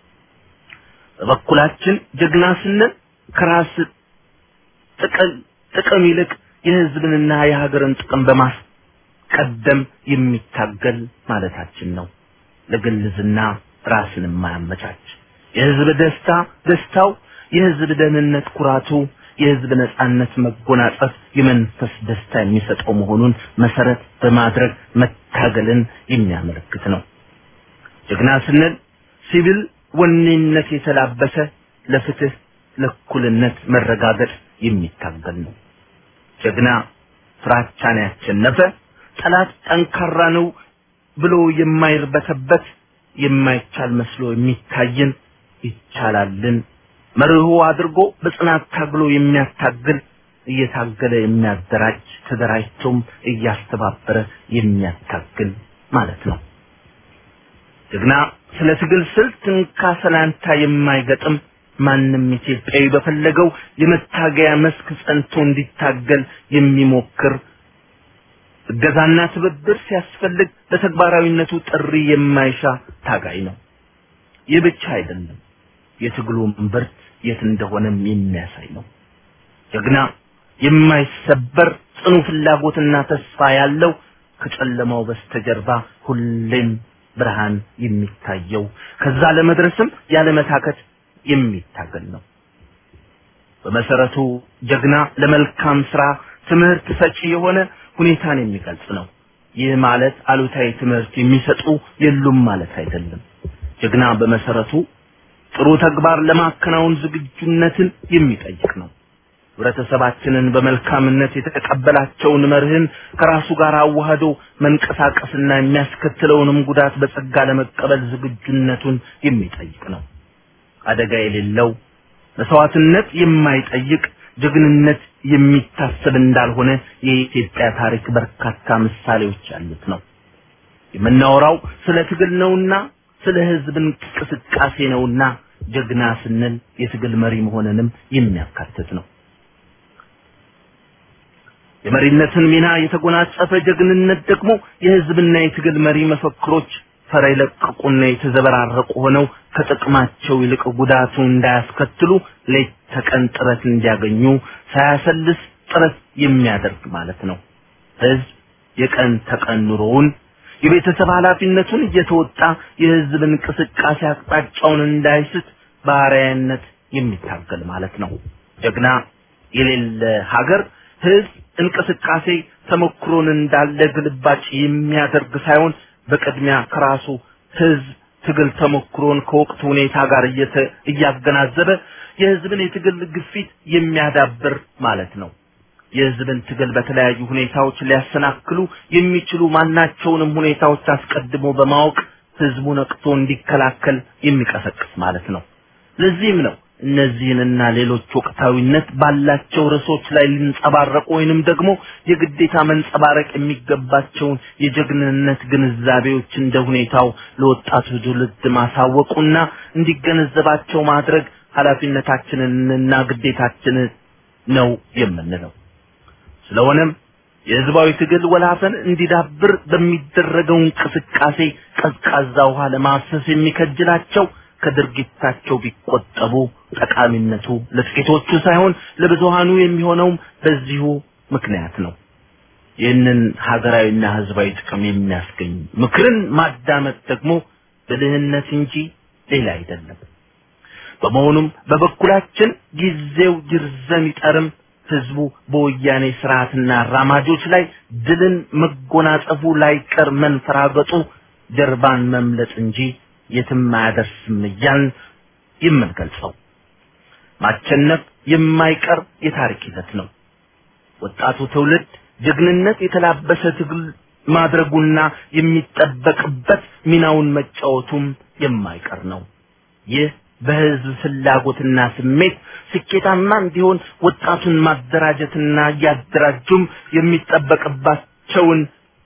በበኩላችን ጀግና ስንል ከራስ ጥቅም ይልቅ የህዝብንና የሀገርን ጥቅም በማስቀደም የሚታገል ማለታችን ነው። ለግልዝና ራስን የማያመቻች የህዝብ ደስታ ደስታው የህዝብ ደህንነት ኩራቱ የህዝብ ነጻነት መጎናጸፍ የመንፈስ ደስታ የሚሰጠው መሆኑን መሰረት በማድረግ መታገልን የሚያመለክት ነው። ጀግና ስንል ሲቪል ወኔነት የተላበሰ ለፍትህ ለእኩልነት መረጋገጥ የሚታገል ነው። ጀግና ፍራቻን ያሸነፈ ጠላት ጠንካራ ነው ብሎ የማይርበተበት የማይቻል መስሎ የሚታየን ይቻላልን መርሆ አድርጎ በጽናት ታግሎ የሚያታግል እየታገለ የሚያደራጅ ተደራጅቶም እያስተባበረ የሚያታግል ማለት ነው። ጀግና ስለ ትግል ስልት እንካ ሰላንታ የማይገጥም ማንም ኢትዮጵያዊ በፈለገው የመታገያ መስክ ጸንቶ እንዲታገል የሚሞክር እገዛና ትብብር ሲያስፈልግ ለተግባራዊነቱ ጥሪ የማይሻ ታጋይ ነው። ይህ ብቻ አይደለም፣ የትግሉ እምብርት የት እንደሆነም የሚያሳይ ነው። ጀግና የማይሰበር ጽኑ ፍላጎትና ተስፋ ያለው ከጨለማው በስተጀርባ ሁሌም ብርሃን የሚታየው ከዛ ለመድረስም ያለመታከት የሚታገል ነው። በመሰረቱ ጀግና ለመልካም ስራ ትምህርት ሰጪ የሆነ ሁኔታን የሚገልጽ ነው። ይህ ማለት አሉታዊ ትምህርት የሚሰጡ የሉም ማለት አይደለም። ጀግና በመሰረቱ ጥሩ ተግባር ለማከናወን ዝግጁነትን የሚጠይቅ ነው። ህብረተሰባችንን በመልካምነት የተቀበላቸውን መርህን ከራሱ ጋር አዋህዶ መንቀሳቀስና የሚያስከትለውንም ጉዳት በጸጋ ለመቀበል ዝግጁነቱን የሚጠይቅ ነው። አደጋ የሌለው መስዋዕትነት የማይጠይቅ ጀግንነት የሚታሰብ እንዳልሆነ የኢትዮጵያ ታሪክ በርካታ ምሳሌዎች ያሉት ነው። የምናወራው ስለ ትግል ነውና ስለ ህዝብ እንቅስቃሴ ነውና ጀግና ስንል የትግል መሪ መሆንንም የሚያካትት ነው። የመሪነትን ሚና የተጎናጸፈ ጀግንነት ደግሞ የህዝብና የትግል መሪ መፈክሮች ፈር የለቀቁና የተዘበራረቁ ሆነው ከጥቅማቸው ይልቅ ጉዳቱ እንዳያስከትሉ ሌት ተቀን ጥረት እንዲያገኙ ሳያሰልስ ጥረት የሚያደርግ ማለት ነው። ህዝብ የቀን ተቀን ኑሮውን የቤተሰብ ኃላፊነቱን እየተወጣ የህዝብ እንቅስቃሴ አቅጣጫውን እንዳይስት በአርአያነት የሚታገል ማለት ነው። ጀግና የሌለ ሀገር ህዝብ እንቅስቃሴ ተሞክሮን እንዳለ ግልባጭ የሚያደርግ ሳይሆን በቅድሚያ ከራሱ ህዝብ ትግል ተሞክሮን ከወቅቱ ሁኔታ ጋር እየተ- እያገናዘበ የህዝብን የትግል ግፊት የሚያዳብር ማለት ነው። የህዝብን ትግል በተለያዩ ሁኔታዎች ሊያሰናክሉ የሚችሉ ማናቸውንም ሁኔታዎች አስቀድሞ በማወቅ ህዝቡ ነቅቶ እንዲከላከል የሚቀሰቅስ ማለት ነው። ለዚህም ነው እነዚህንና ሌሎች ወቅታዊነት ባላቸው ርዕሶች ላይ ሊንጸባረቁ ወይንም ደግሞ የግዴታ መንጸባረቅ የሚገባቸውን የጀግንነት ግንዛቤዎች እንደ ሁኔታው ለወጣቱ ትውልድ ማሳወቁና እንዲገነዘባቸው ማድረግ ኃላፊነታችንንና ግዴታችንን ነው የምንለው። ስለሆነም የህዝባዊ ትግል ወላፈን እንዲዳብር በሚደረገው እንቅስቃሴ ቀዝቃዛ ውሃ ለማፍሰስ የሚከጅላቸው ከድርጊታቸው ቢቆጠቡ ጠቃሚነቱ ለጥቂቶቹ ሳይሆን ለብዙሃኑ የሚሆነውም በዚሁ ምክንያት ነው። ይህንን ሀገራዊና ህዝባዊ ጥቅም የሚያስገኝ ምክርን ማዳመጥ ደግሞ ብልህነት እንጂ ሌላ አይደለም። በመሆኑም በበኩላችን ጊዜው ይርዘም ይጠርም ህዝቡ በወያኔ ስርዓትና አራማጆች ላይ ድልን መጎናጸፉ ላይቀር መንፈራገጡ ጀርባን መምለጥ እንጂ የትም አያደርስም እያልን የምንገልጸው ማቸነፍ የማይቀር የታሪክ ሂደት ነው። ወጣቱ ትውልድ ጀግንነት የተላበሰ ትግል ማድረጉና የሚጠበቅበት ሚናውን መጫወቱም የማይቀር ነው። ይህ በህዝብ ፍላጎትና ስሜት ስኬታማ እንዲሆን ወጣቱን ማደራጀትና እያደራጁም የሚጠበቅባቸውን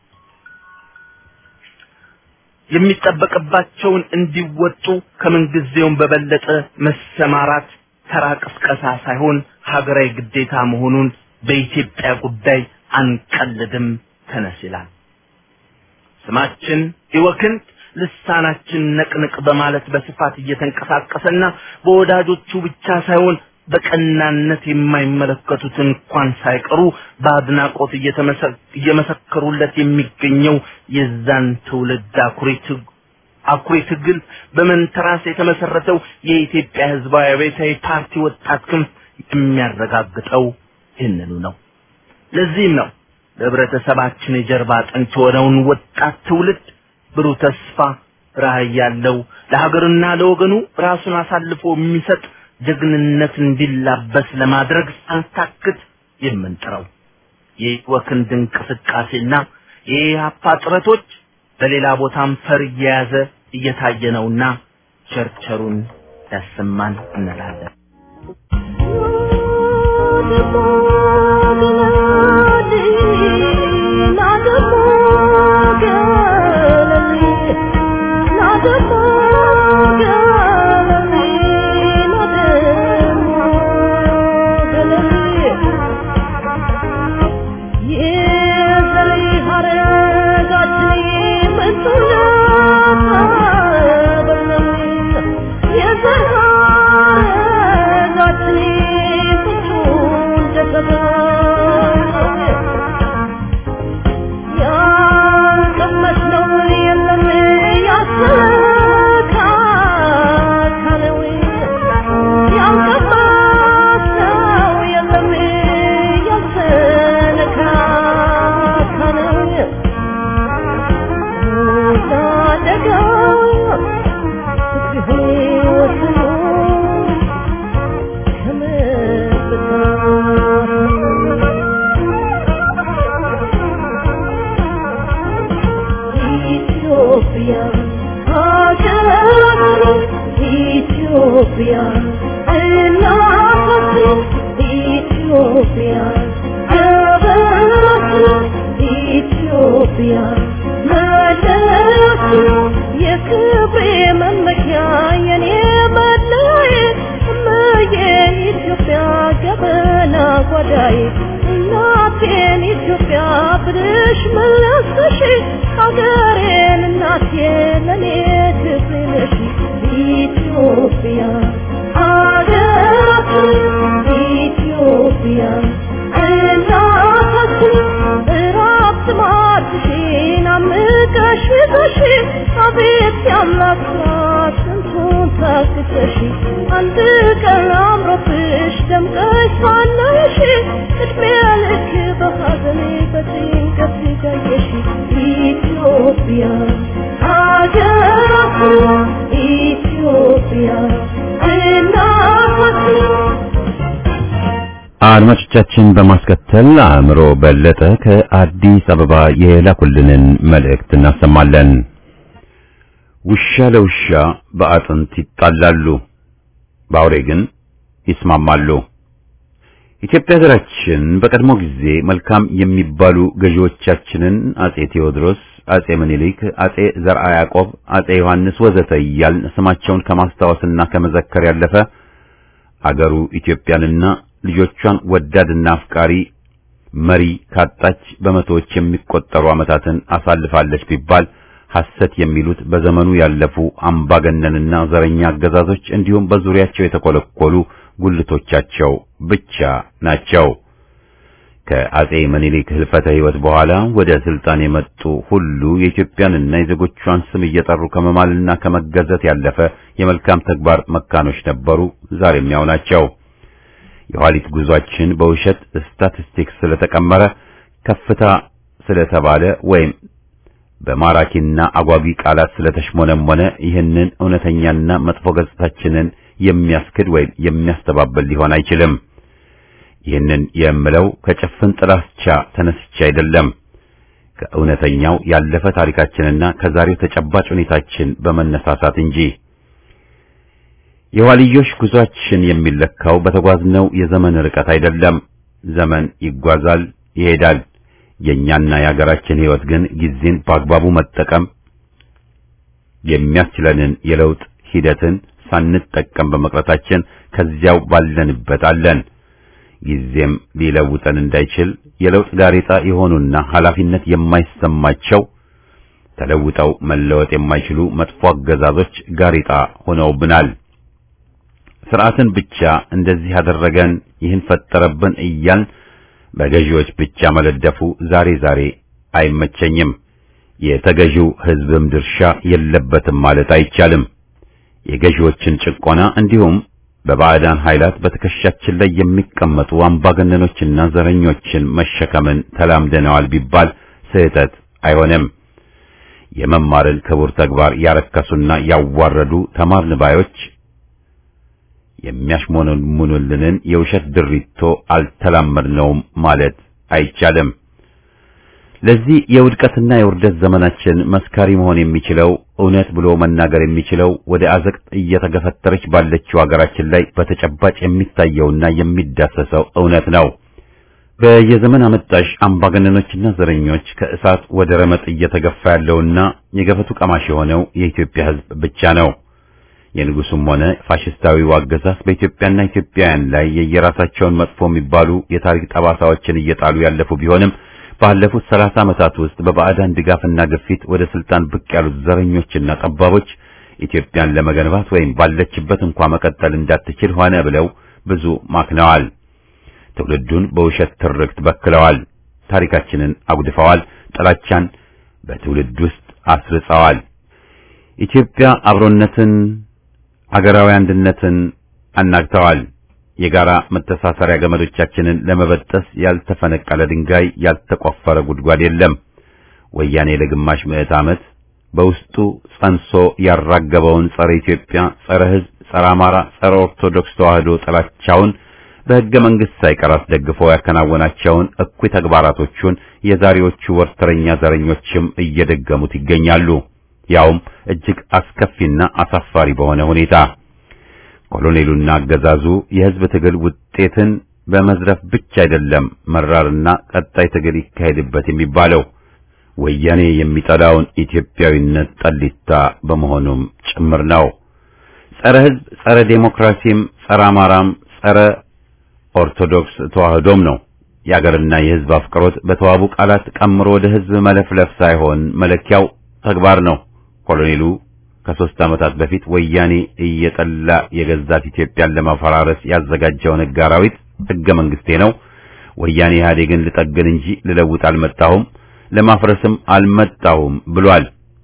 የሚጠበቅባቸውን እንዲወጡ ከምንጊዜውም በበለጠ መሰማራት ተራ ቅስቀሳ ሳይሆን ሀገራዊ ግዴታ መሆኑን በኢትዮጵያ ጉዳይ አንቀልድም ተነስ ይላል። ስማችን ይወክንት ልሳናችን ነቅንቅ በማለት በስፋት እየተንቀሳቀሰና በወዳጆቹ ብቻ ሳይሆን በቀናነት የማይመለከቱት እንኳን ሳይቀሩ በአድናቆት እየተመሰ- እየመሰከሩለት የሚገኘው የዛን ትውልድ አኩሪ ትግ- አኩሪ ትግል በመንተራስ የተመሰረተው የኢትዮጵያ ህዝባዊ አብዮታዊ ፓርቲ ወጣት ክንፍ የሚያረጋግጠው ይህንኑ ነው። ለዚህም ነው ለህብረተሰባችን የጀርባ አጥንት የሆነውን ወጣት ትውልድ ብሩህ ተስፋ ራዕይ ያለው ለሀገርና ለወገኑ ራሱን አሳልፎ የሚሰጥ ጀግንነት እንዲላበስ ለማድረግ ሳንታክት የምንጥረው የወክንድ እንቅስቃሴና የኢህአፓ ጥረቶች በሌላ ቦታም ፈር እየያዘ እየታየ ነውና ቸርቸሩን ያሰማን እንላለን። አድማጮቻችን በማስከተል አእምሮ በለጠ ከአዲስ አበባ የላኩልንን መልእክት እናሰማለን። ውሻ ለውሻ በአጥንት ይጣላሉ፣ በአውሬ ግን ይስማማሉ። ኢትዮጵያ ሀገራችን በቀድሞ ጊዜ መልካም የሚባሉ ገዢዎቻችንን አጼ ቴዎድሮስ፣ አጼ ምኒልክ፣ አጼ ዘርዓ ያዕቆብ፣ አጼ ዮሐንስ ወዘተ እያልን ስማቸውን ከማስታወስና ከመዘከር ያለፈ አገሩ ኢትዮጵያንና ልጆቿን ወዳድና አፍቃሪ መሪ ካጣች በመቶዎች የሚቆጠሩ ዓመታትን አሳልፋለች ቢባል ሐሰት የሚሉት በዘመኑ ያለፉ አምባገነንና ዘረኛ አገዛዞች እንዲሁም በዙሪያቸው የተኮለኮሉ ጉልቶቻቸው ብቻ ናቸው። ከአጼ ምኒልክ ህልፈተ ሕይወት በኋላ ወደ ስልጣን የመጡ ሁሉ የኢትዮጵያንና የዜጎቿን ስም እየጠሩ ከመማልና ከመገዘት ያለፈ የመልካም ተግባር መካኖች ነበሩ፣ ዛሬም ያው ናቸው። የኋሊት ጉዟችን በውሸት ስታቲስቲክስ ስለተቀመረ ከፍታ ስለተባለ ወይም በማራኪና አጓጊ ቃላት ስለተሽሞነሞነ ይህንን እውነተኛና መጥፎ ገጽታችንን የሚያስክድ ወይም የሚያስተባብል ሊሆን አይችልም። ይህንን የምለው ከጭፍን ጥላቻ ተነስቼ አይደለም። ከእውነተኛው ያለፈ ታሪካችንና ከዛሬው ተጨባጭ ሁኔታችን በመነሳሳት እንጂ። የኋልዮሽ ጉዟችን የሚለካው በተጓዝነው የዘመን ርቀት አይደለም። ዘመን ይጓዛል፣ ይሄዳል። የኛና የሀገራችን ሕይወት ግን ጊዜን በአግባቡ መጠቀም የሚያስችለንን የለውጥ ሂደትን ሳንጠቀም በመቅረታችን ከዚያው ባለንበት አለን። ጊዜም ሊለውጠን እንዳይችል የለውጥ ጋሬጣ የሆኑና ኃላፊነት የማይሰማቸው ተለውጠው መለወጥ የማይችሉ መጥፎ አገዛዞች ጋሬጣ ሆነውብናል። ስርዓትን ብቻ እንደዚህ ያደረገን ይህን ፈጠረብን እያልን በገዢዎች ብቻ መለደፉ ዛሬ ዛሬ አይመቸኝም። የተገዢው ሕዝብም ድርሻ የለበትም ማለት አይቻልም። የገዢዎችን ጭቆና እንዲሁም በባዕዳን ኃይላት በትከሻችን ላይ የሚቀመጡ አምባገነኖችና ዘረኞችን መሸከምን ተላምደነዋል ቢባል ስህተት አይሆንም። የመማርን ክቡር ተግባር ያረከሱና ያዋረዱ ተማርን ባዮች የሚያሽሞነሙኑልንን የውሸት ድሪቶ አልተላመድነውም ማለት አይቻልም። ለዚህ የውድቀትና የውርደት ዘመናችን መስካሪ መሆን የሚችለው እውነት ብሎ መናገር የሚችለው ወደ አዘቅት እየተገፈተረች ባለችው ሀገራችን ላይ በተጨባጭ የሚታየውና የሚዳሰሰው እውነት ነው። በየዘመን አመጣሽ አምባገነኖችና ዘረኞች ከእሳት ወደ ረመጥ እየተገፋ ያለውና የገፈቱ ቀማሽ የሆነው የኢትዮጵያ ሕዝብ ብቻ ነው። የንጉሱም ሆነ ፋሽስታዊው አገዛዝ በኢትዮጵያና ኢትዮጵያውያን ላይ የየራሳቸውን መጥፎ የሚባሉ የታሪክ ጠባሳዎችን እየጣሉ ያለፉ ቢሆንም ባለፉት ሰላሳ ዓመታት ውስጥ በባዕዳን ድጋፍና ግፊት ወደ ስልጣን ብቅ ያሉት ዘረኞችና ጠባቦች ኢትዮጵያን ለመገንባት ወይም ባለችበት እንኳ መቀጠል እንዳትችል ሆነ ብለው ብዙ ማክነዋል። ትውልዱን በውሸት ትርክት በክለዋል። ታሪካችንን አጉድፈዋል። ጥላቻን በትውልድ ውስጥ አስርጸዋል። ኢትዮጵያ አብሮነትን፣ አገራዊ አንድነትን አናግተዋል። የጋራ መተሳሰሪያ ገመዶቻችንን ለመበጠስ ያልተፈነቀለ ድንጋይ፣ ያልተቆፈረ ጉድጓድ የለም። ወያኔ ለግማሽ ምዕት ዓመት በውስጡ ጸንሶ ያራገበውን ጸረ ኢትዮጵያ፣ ጸረ ሕዝብ፣ ጸረ አማራ፣ ጸረ ኦርቶዶክስ ተዋህዶ ጥላቻውን በሕገ መንግሥት ሳይቀር አስደግፎ ያከናወናቸውን እኩይ ተግባራቶቹን የዛሬዎቹ ወርተረኛ ዘረኞችም እየደገሙት ይገኛሉ። ያውም እጅግ አስከፊና አሳፋሪ በሆነ ሁኔታ ኮሎኔሉና አገዛዙ የሕዝብ ትግል ውጤትን በመዝረፍ ብቻ አይደለም መራርና ቀጣይ ትግል ይካሄድበት የሚባለው ወያኔ የሚጠላውን ኢትዮጵያዊነት ጠሊታ በመሆኑም ጭምር ነው። ጸረ ሕዝብ፣ ጸረ ዴሞክራሲም፣ ጸረ አማራም፣ ጸረ ኦርቶዶክስ ተዋህዶም ነው። የአገርና የሕዝብ አፍቅሮት በተዋቡ ቃላት ቀምሮ ወደ ሕዝብ መለፍለፍ ሳይሆን መለኪያው ተግባር ነው። ኮሎኔሉ ከሦስት ዓመታት በፊት ወያኔ እየጠላ የገዛት ኢትዮጵያን ለማፈራረስ ያዘጋጀውን ሕግ አራዊት ሕገ መንግሥቴ ነው፣ ወያኔ ኢህአዴግን ልጠግን እንጂ ልለውጥ አልመጣሁም፣ ለማፍረስም አልመጣሁም ብሏል።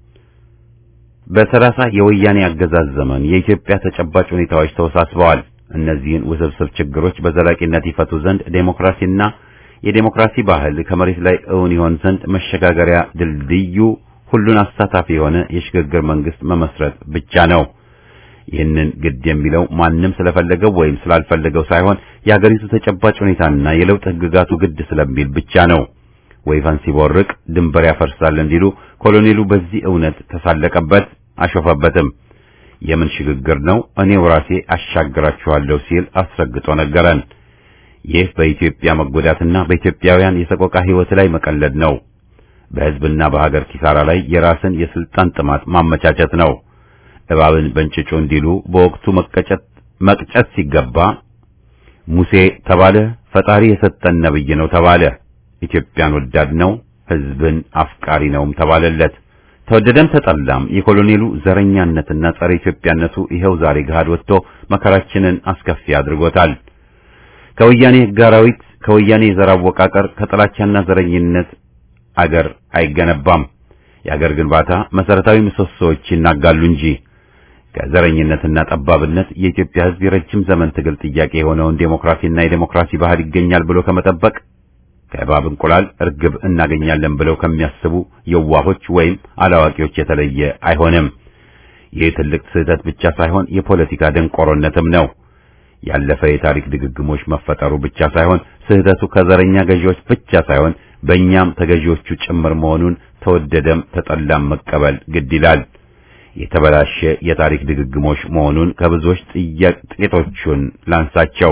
በሰላሳ የወያኔ አገዛዝ ዘመን የኢትዮጵያ ተጨባጭ ሁኔታዎች ተወሳስበዋል። እነዚህን ውስብስብ ችግሮች በዘላቂነት ይፈቱ ዘንድ ዴሞክራሲና የዴሞክራሲ ባህል ከመሬት ላይ እውን ይሆን ዘንድ መሸጋገሪያ ድልድዩ ሁሉን አሳታፊ የሆነ የሽግግር መንግስት መመስረት ብቻ ነው። ይህንን ግድ የሚለው ማንም ስለፈለገው ወይም ስላልፈለገው ሳይሆን የአገሪቱ ተጨባጭ ሁኔታና የለውጥ ህግጋቱ ግድ ስለሚል ብቻ ነው። ወይፈን ሲቦርቅ ድንበር ያፈርሳል እንዲሉ ኮሎኔሉ በዚህ እውነት ተሳለቀበት፣ አሾፈበትም። የምን ሽግግር ነው? እኔው ራሴ አሻግራችኋለሁ ሲል አስረግጦ ነገረን። ይህ በኢትዮጵያ መጎዳትና በኢትዮጵያውያን የሰቆቃ ህይወት ላይ መቀለድ ነው። በህዝብና በሀገር ኪሳራ ላይ የራስን የስልጣን ጥማት ማመቻቸት ነው። እባብን በእንጭጩ እንዲሉ በወቅቱ መቀጨት መቅጨት ሲገባ ሙሴ ተባለ፣ ፈጣሪ የሰጠን ነብይ ነው ተባለ። ኢትዮጵያን ወዳድ ነው፣ ህዝብን አፍቃሪ ነውም ተባለለት። ተወደደም ተጠላም የኮሎኔሉ ዘረኛነትና ጸረ ኢትዮጵያነቱ ይኸው ዛሬ ገሃድ ወጥቶ መከራችንን አስከፊ አድርጎታል። ከወያኔ ህግ አራዊት፣ ከወያኔ የዘር አወቃቀር፣ ከጥላቻና ዘረኝነት አገር አይገነባም። የአገር ግንባታ መሰረታዊ ምሰሶዎች ይናጋሉ እንጂ ከዘረኝነትና ጠባብነት የኢትዮጵያ ህዝብ የረጅም ዘመን ትግል ጥያቄ የሆነውን ዴሞክራሲና የዴሞክራሲ ባህል ይገኛል ብሎ ከመጠበቅ ከእባብ እንቁላል እርግብ እናገኛለን ብለው ከሚያስቡ የዋሆች ወይም አላዋቂዎች የተለየ አይሆንም። ይህ ትልቅ ስህተት ብቻ ሳይሆን የፖለቲካ ደንቆሮነትም ነው። ያለፈ የታሪክ ድግግሞች መፈጠሩ ብቻ ሳይሆን ስህተቱ ከዘረኛ ገዢዎች ብቻ ሳይሆን በእኛም ተገዢዎቹ ጭምር መሆኑን ተወደደም ተጠላም መቀበል ግድ ይላል። የተበላሸ የታሪክ ድግግሞች መሆኑን ከብዙዎች ጥቂቶቹን ላንሳቸው።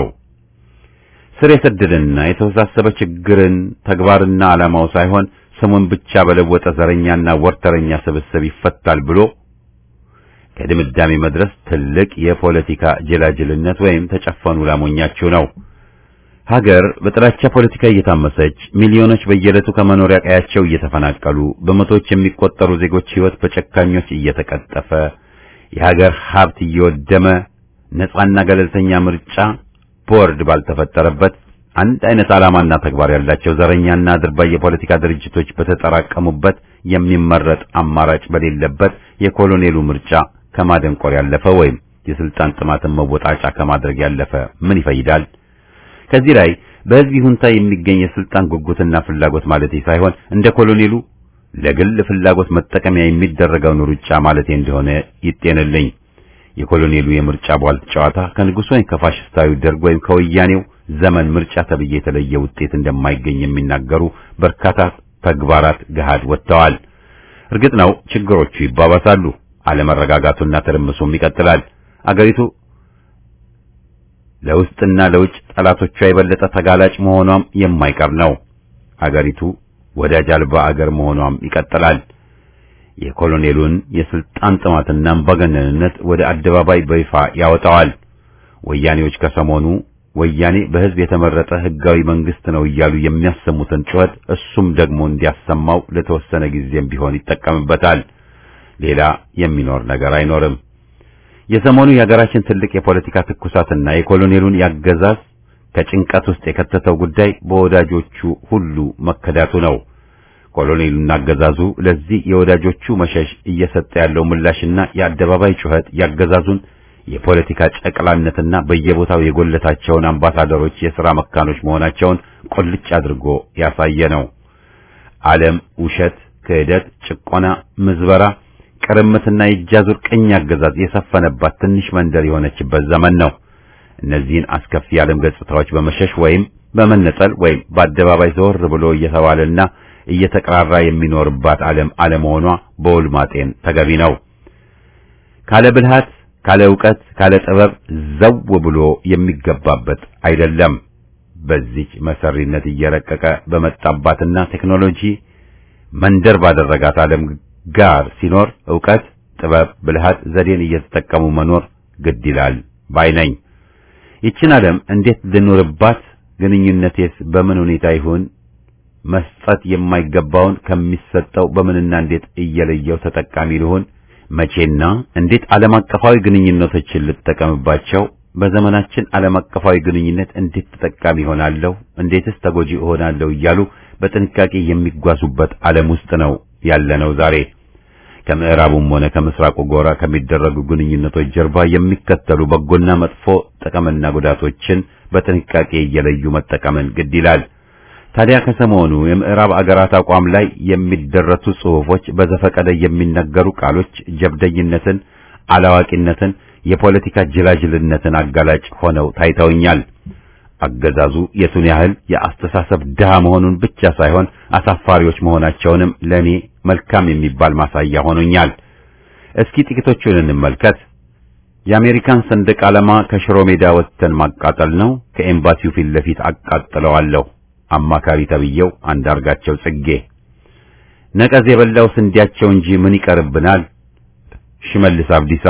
ስር የሰደደና የተወሳሰበ ችግርን ተግባርና ዓላማው ሳይሆን ስሙን ብቻ በለወጠ ዘረኛና ወርተረኛ ስብስብ ይፈታል ብሎ ከድምዳሜ መድረስ ትልቅ የፖለቲካ ጅላጅልነት ወይም ተጨፈኑ ላሞኛችሁ ነው። ሀገር በጥላቻ ፖለቲካ እየታመሰች ሚሊዮኖች በየዕለቱ ከመኖሪያ ቀያቸው እየተፈናቀሉ በመቶዎች የሚቆጠሩ ዜጎች ሕይወት በጨካኞች እየተቀጠፈ የሀገር ሀብት እየወደመ ነጻና ገለልተኛ ምርጫ ቦርድ ባልተፈጠረበት አንድ አይነት ዓላማና ተግባር ያላቸው ዘረኛና አድርባይ የፖለቲካ ድርጅቶች በተጠራቀሙበት የሚመረጥ አማራጭ በሌለበት የኮሎኔሉ ምርጫ ከማደንቆር ያለፈ ወይም የስልጣን ጥማትን መወጣጫ ከማድረግ ያለፈ ምን ይፈይዳል? ከዚህ ላይ በሕዝብ ይሁንታ የሚገኝ የስልጣን ጉጉትና ፍላጎት ማለት ሳይሆን እንደ ኮሎኔሉ ለግል ፍላጎት መጠቀሚያ የሚደረገውን ሩጫ ማለቴ እንደሆነ ይጤንልኝ። የኮሎኔሉ የምርጫ ቧልት ጨዋታ ከንጉሥ ወይም ከፋሽስታዊ ደርግ ወይም ከወያኔው ዘመን ምርጫ ተብዬ የተለየ ውጤት እንደማይገኝ የሚናገሩ በርካታ ተግባራት ገሃድ ወጥተዋል። እርግጥ ነው ችግሮቹ ይባባሳሉ፣ አለመረጋጋቱና ትርምሱም ይቀጥላል። አገሪቱ ለውስጥና ለውጭ ጠላቶቿ የበለጠ ተጋላጭ መሆኗም የማይቀር ነው። አገሪቱ ወዳጅ አልባ አገር መሆኗም ይቀጥላል። የኮሎኔሉን የስልጣን ጥማትና አምባገነንነት ወደ አደባባይ በይፋ ያወጣዋል። ወያኔዎች ከሰሞኑ ወያኔ በሕዝብ የተመረጠ ሕጋዊ መንግስት ነው እያሉ የሚያሰሙትን ጩኸት እሱም ደግሞ እንዲያሰማው ለተወሰነ ጊዜም ቢሆን ይጠቀምበታል። ሌላ የሚኖር ነገር አይኖርም። የሰሞኑ የሀገራችን ትልቅ የፖለቲካ ትኩሳትና የኮሎኔሉን ያገዛዝ ከጭንቀት ውስጥ የከተተው ጉዳይ በወዳጆቹ ሁሉ መከዳቱ ነው። ኮሎኔሉና አገዛዙ ለዚህ የወዳጆቹ መሸሽ እየሰጠ ያለው ምላሽና የአደባባይ ጩኸት ያገዛዙን የፖለቲካ ጨቅላነትና በየቦታው የጎለታቸውን አምባሳደሮች የሥራ መካኖች መሆናቸውን ቁልጭ አድርጎ ያሳየ ነው። ዓለም ውሸት፣ ክህደት፣ ጭቆና፣ ምዝበራ፣ ቅርምትና የእጃዙር ቅኝ አገዛዝ የሰፈነባት ትንሽ መንደር የሆነችበት ዘመን ነው። እነዚህን አስከፊ የዓለም ገጽታዎች በመሸሽ ወይም በመነጠል ወይም በአደባባይ ዘወር ብሎ እየተባለና እየተቀራራ የሚኖርባት ዓለም አለመሆኗ በውል ማጤን ተገቢ ነው። ካለ ብልሃት፣ ካለ ዕውቀት፣ ካለ ጥበብ ዘው ብሎ የሚገባበት አይደለም። በዚች መሰሪነት እየረቀቀ በመጣባትና ቴክኖሎጂ መንደር ባደረጋት ዓለም ጋር ሲኖር ዕውቀት፣ ጥበብ፣ ብልሃት፣ ዘዴን እየተጠቀሙ መኖር ግድ ይላል ባይ ነኝ። ይችን ዓለም እንዴት ልኑርባት? ግንኙነቴስ በምን ሁኔታ ይሁን? መስጠት የማይገባውን ከሚሰጠው በምንና እንዴት እየለየው ተጠቃሚ ልሆን? መቼና እንዴት ዓለም አቀፋዊ ግንኙነቶችን ልጠቀምባቸው? በዘመናችን ዓለም አቀፋዊ ግንኙነት እንዴት ተጠቃሚ እሆናለሁ? እንዴትስ ተጎጂ እሆናለሁ? እያሉ በጥንቃቄ የሚጓዙበት ዓለም ውስጥ ነው ያለነው ዛሬ። ከምዕራቡም ሆነ ከምስራቁ ጎራ ከሚደረጉ ግንኙነቶች ጀርባ የሚከተሉ በጎና መጥፎ ጥቅምና ጉዳቶችን በጥንቃቄ እየለዩ መጠቀምን ግድ ይላል። ታዲያ ከሰሞኑ የምዕራብ አገራት አቋም ላይ የሚደረሱ ጽሑፎች፣ በዘፈቀደ የሚነገሩ ቃሎች ጀብደኝነትን፣ አላዋቂነትን፣ የፖለቲካ ጅላጅልነትን አጋላጭ ሆነው ታይተውኛል። አገዛዙ የቱን ያህል የአስተሳሰብ ድሃ መሆኑን ብቻ ሳይሆን አሳፋሪዎች መሆናቸውንም ለኔ መልካም የሚባል ማሳያ ሆኖኛል። እስኪ ጥቂቶቹን እንመልከት። የአሜሪካን ሰንደቅ ዓላማ ከሽሮ ሜዳ ወጥተን ማቃጠል ነው፣ ከኤምባሲው ፊት ለፊት አቃጥለዋለሁ። አማካሪ ተብዬው አንዳርጋቸው ጽጌ። ነቀዝ የበላው ስንዴያቸው እንጂ ምን ይቀርብናል? ሽመልስ አብዲሳ።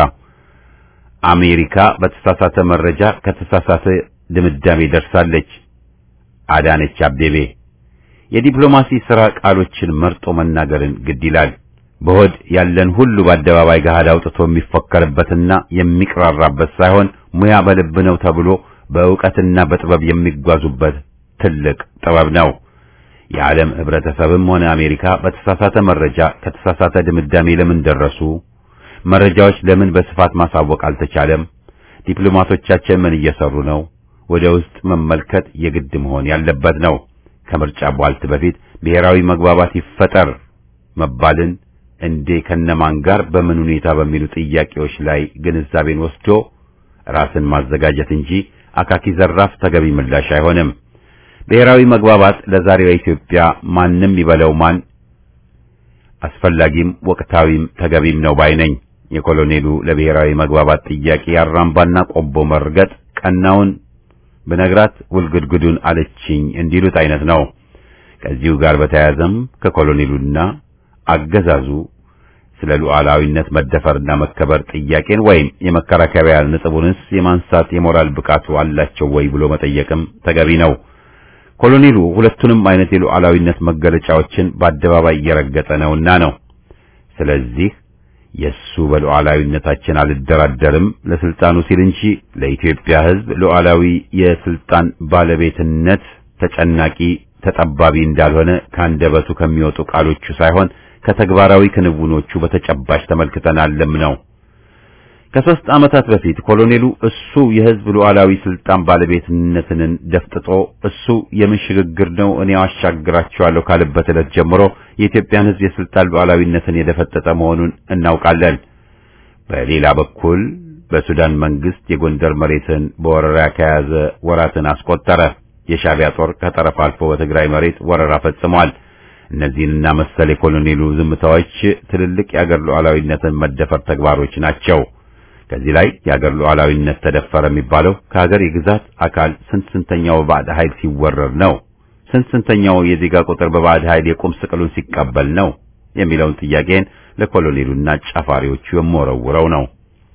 አሜሪካ በተሳሳተ መረጃ ከተሳሳተ ድምዳሜ ደርሳለች። አዳነች አቤቤ። የዲፕሎማሲ ሥራ ቃሎችን መርጦ መናገርን ግድ ይላል። በሆድ ያለን ሁሉ በአደባባይ ገሃድ አውጥቶ የሚፎከርበትና የሚቅራራበት ሳይሆን ሙያ በልብ ነው ተብሎ በእውቀትና በጥበብ የሚጓዙበት ትልቅ ጥበብ ነው። የዓለም ህብረተሰብም ሆነ አሜሪካ በተሳሳተ መረጃ ከተሳሳተ ድምዳሜ ለምን ደረሱ? መረጃዎች ለምን በስፋት ማሳወቅ አልተቻለም? ዲፕሎማቶቻችን ምን እየሰሩ ነው? ወደ ውስጥ መመልከት የግድ መሆን ያለበት ነው። ከምርጫ ቧልት በፊት ብሔራዊ መግባባት ይፈጠር መባልን እንዴ ከነማን ጋር በምን ሁኔታ በሚሉ ጥያቄዎች ላይ ግንዛቤን ወስዶ ራስን ማዘጋጀት እንጂ አካኪ ዘራፍ ተገቢ ምላሽ አይሆንም። ብሔራዊ መግባባት ለዛሬዋ ኢትዮጵያ ማንም ይበለው ማን አስፈላጊም ወቅታዊም ተገቢም ነው ባይ ነኝ። የኮሎኔሉ ለብሔራዊ መግባባት ጥያቄ ያራምባና ቆቦ መርገጥ ቀናውን ብነግራት ውልግድግዱን አለችኝ እንዲሉት አይነት ነው። ከዚሁ ጋር በተያያዘም ከኮሎኔሉና አገዛዙ ስለ ሉዓላዊነት መደፈርና መከበር ጥያቄን ወይም የመከራከሪያ ነጥቡንስ የማንሳት የሞራል ብቃቱ አላቸው ወይ ብሎ መጠየቅም ተገቢ ነው። ኮሎኔሉ ሁለቱንም አይነት የሉዓላዊነት መገለጫዎችን በአደባባይ እየረገጠ ነውና ነው። ስለዚህ የሱ በሉዓላዊነታችን አልደራደርም ለስልጣኑ ሲል እንጂ ለኢትዮጵያ ሕዝብ ሉዓላዊ የስልጣን ባለቤትነት ተጨናቂ ተጠባቢ እንዳልሆነ ካንደበቱ ከሚወጡ ቃሎቹ ሳይሆን ከተግባራዊ ክንውኖቹ በተጨባጭ ተመልክተናልም ነው። ከሶስት ዓመታት በፊት ኮሎኔሉ እሱ የህዝብ ሉዓላዊ ስልጣን ባለቤትነትን ደፍጥጦ እሱ የምን ሽግግር ነው እኔ አሻግራቸዋለሁ ካለበት ዕለት ጀምሮ የኢትዮጵያን ህዝብ የስልጣን ሉዓላዊነትን የደፈጠጠ መሆኑን እናውቃለን። በሌላ በኩል በሱዳን መንግስት የጎንደር መሬትን በወረራ ከያዘ ወራትን አስቆጠረ። የሻዕቢያ ጦር ከጠረፍ አልፎ በትግራይ መሬት ወረራ ፈጽሟል። እነዚህንና መሰል የኮሎኔሉ ዝምታዎች ትልልቅ የአገር ሉዓላዊነትን መደፈር ተግባሮች ናቸው። ከዚህ ላይ የአገር ሉዓላዊነት ተደፈረ የሚባለው ከሀገር የግዛት አካል ስንት ስንተኛው በባዕድ ኃይል ሲወረር ነው? ስንት ስንተኛው የዜጋ ቁጥር በባዕድ ኃይል የቁም ስቅሉን ሲቀበል ነው የሚለውን ጥያቄን ለኮሎኔሉና ጫፋሪዎቹ የምወረውረው ነው።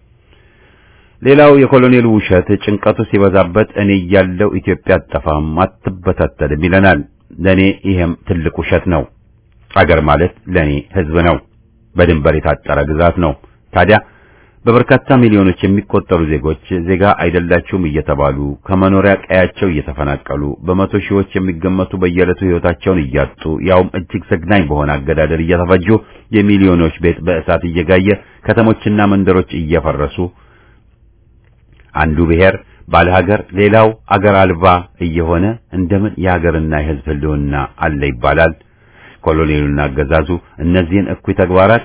ሌላው የኮሎኔሉ ውሸት ጭንቀቱ ሲበዛበት እኔ እያለሁ ኢትዮጵያ አትጠፋም አትበታተልም ይለናል። ለኔ ይሄም ትልቅ ውሸት ነው። አገር ማለት ለኔ ህዝብ ነው። በድንበር የታጠረ ግዛት ነው። ታዲያ በበርካታ ሚሊዮኖች የሚቆጠሩ ዜጎች ዜጋ አይደላችሁም እየተባሉ ከመኖሪያ ቀያቸው እየተፈናቀሉ በመቶ ሺዎች የሚገመቱ በየዕለቱ ህይወታቸውን እያጡ ያውም እጅግ ዘግናኝ በሆነ አገዳደል እየተፈጁ የሚሊዮኖች ቤት በእሳት እየጋየ ከተሞችና መንደሮች እየፈረሱ አንዱ ብሔር ባለ ሀገር ሌላው አገር አልባ እየሆነ እንደምን የሀገርና የህዝብ ህልውና አለ ይባላል? ኮሎኔሉና አገዛዙ እነዚህን እኩይ ተግባራት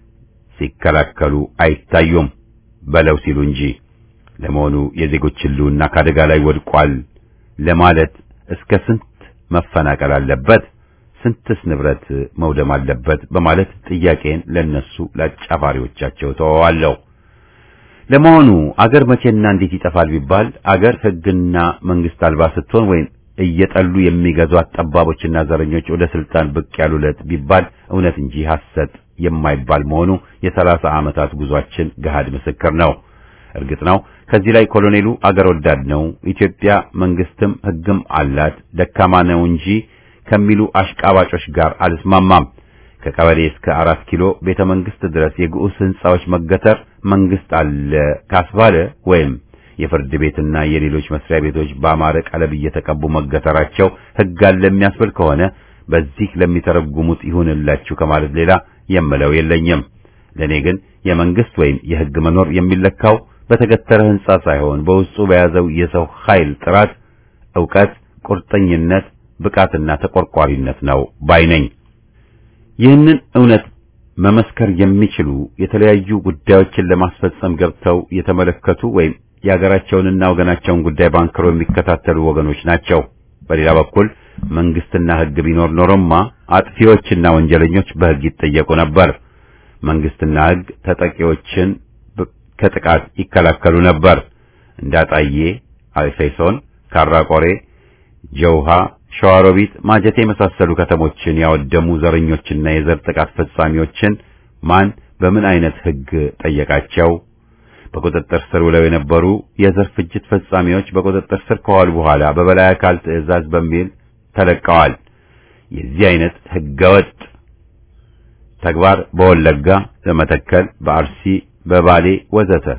ሲከላከሉ አይታዩም በለው ሲሉ እንጂ። ለመሆኑ የዜጎች ህልውና ከአደጋ ላይ ወድቋል ለማለት እስከ ስንት መፈናቀል አለበት? ስንትስ ንብረት መውደም አለበት? በማለት ጥያቄን ለነሱ ለአጫፋሪዎቻቸው ተወዋለሁ። ለመሆኑ አገር መቼና እንዴት ይጠፋል ቢባል አገር ህግና መንግስት አልባ ስትሆን ወይም እየጠሉ የሚገዟት ጠባቦችና ዘረኞች ወደ ስልጣን ብቅ ያሉለት ቢባል እውነት እንጂ ሐሰት የማይባል መሆኑ የሰላሳ ዓመታት ጉዟችን ገሃድ ምስክር ነው። እርግጥ ነው ከዚህ ላይ ኮሎኔሉ አገር ወዳድ ነው፣ ኢትዮጵያ መንግስትም ህግም አላት፣ ደካማ ነው እንጂ ከሚሉ አሽቃባጮች ጋር አልስማማም። ከቀበሌ እስከ አራት ኪሎ ቤተ መንግስት ድረስ የግዑዝ ህንጻዎች መገተር መንግስት አለ ካስባለ ወይም የፍርድ ቤትና የሌሎች መስሪያ ቤቶች በአማረ ቀለም እየተቀቡ መገተራቸው ህግ አለ የሚያስብል ከሆነ በዚህ ለሚተረጉሙት ይሁንላችሁ ከማለት ሌላ የምለው የለኝም። ለኔ ግን የመንግስት ወይም የህግ መኖር የሚለካው በተገተረ ህንጻ ሳይሆን በውስጡ በያዘው የሰው ኃይል ጥራት፣ ዕውቀት፣ ቁርጠኝነት፣ ብቃትና ተቆርቋሪነት ነው ባይ ነኝ። ይህንን እውነት መመስከር የሚችሉ የተለያዩ ጉዳዮችን ለማስፈጸም ገብተው የተመለከቱ ወይም የሀገራቸውንና ወገናቸውን ጉዳይ ባንክሮ የሚከታተሉ ወገኖች ናቸው። በሌላ በኩል መንግስትና ህግ ቢኖር ኖሮማ አጥፊዎችና ወንጀለኞች በህግ ይጠየቁ ነበር። መንግስትና ህግ ተጠቂዎችን ከጥቃት ይከላከሉ ነበር። እንዳጣዬ፣ አልፌሶን፣ ካራቆሬ፣ ጀውሃ፣ ሸዋሮቢት፣ ማጀቴ የመሳሰሉ ከተሞችን ያወደሙ ዘረኞችና የዘር ጥቃት ፈጻሚዎችን ማን በምን አይነት ህግ ጠየቃቸው? በቁጥጥር ስር ውለው የነበሩ የዘር ፍጅት ፈጻሚዎች በቁጥጥር ስር ከዋሉ በኋላ በበላይ አካል ትዕዛዝ በሚል ተለቀዋል። የዚህ አይነት ህገወጥ ተግባር በወለጋ፣ በመተከል፣ በአርሲ፣ በባሌ ወዘተ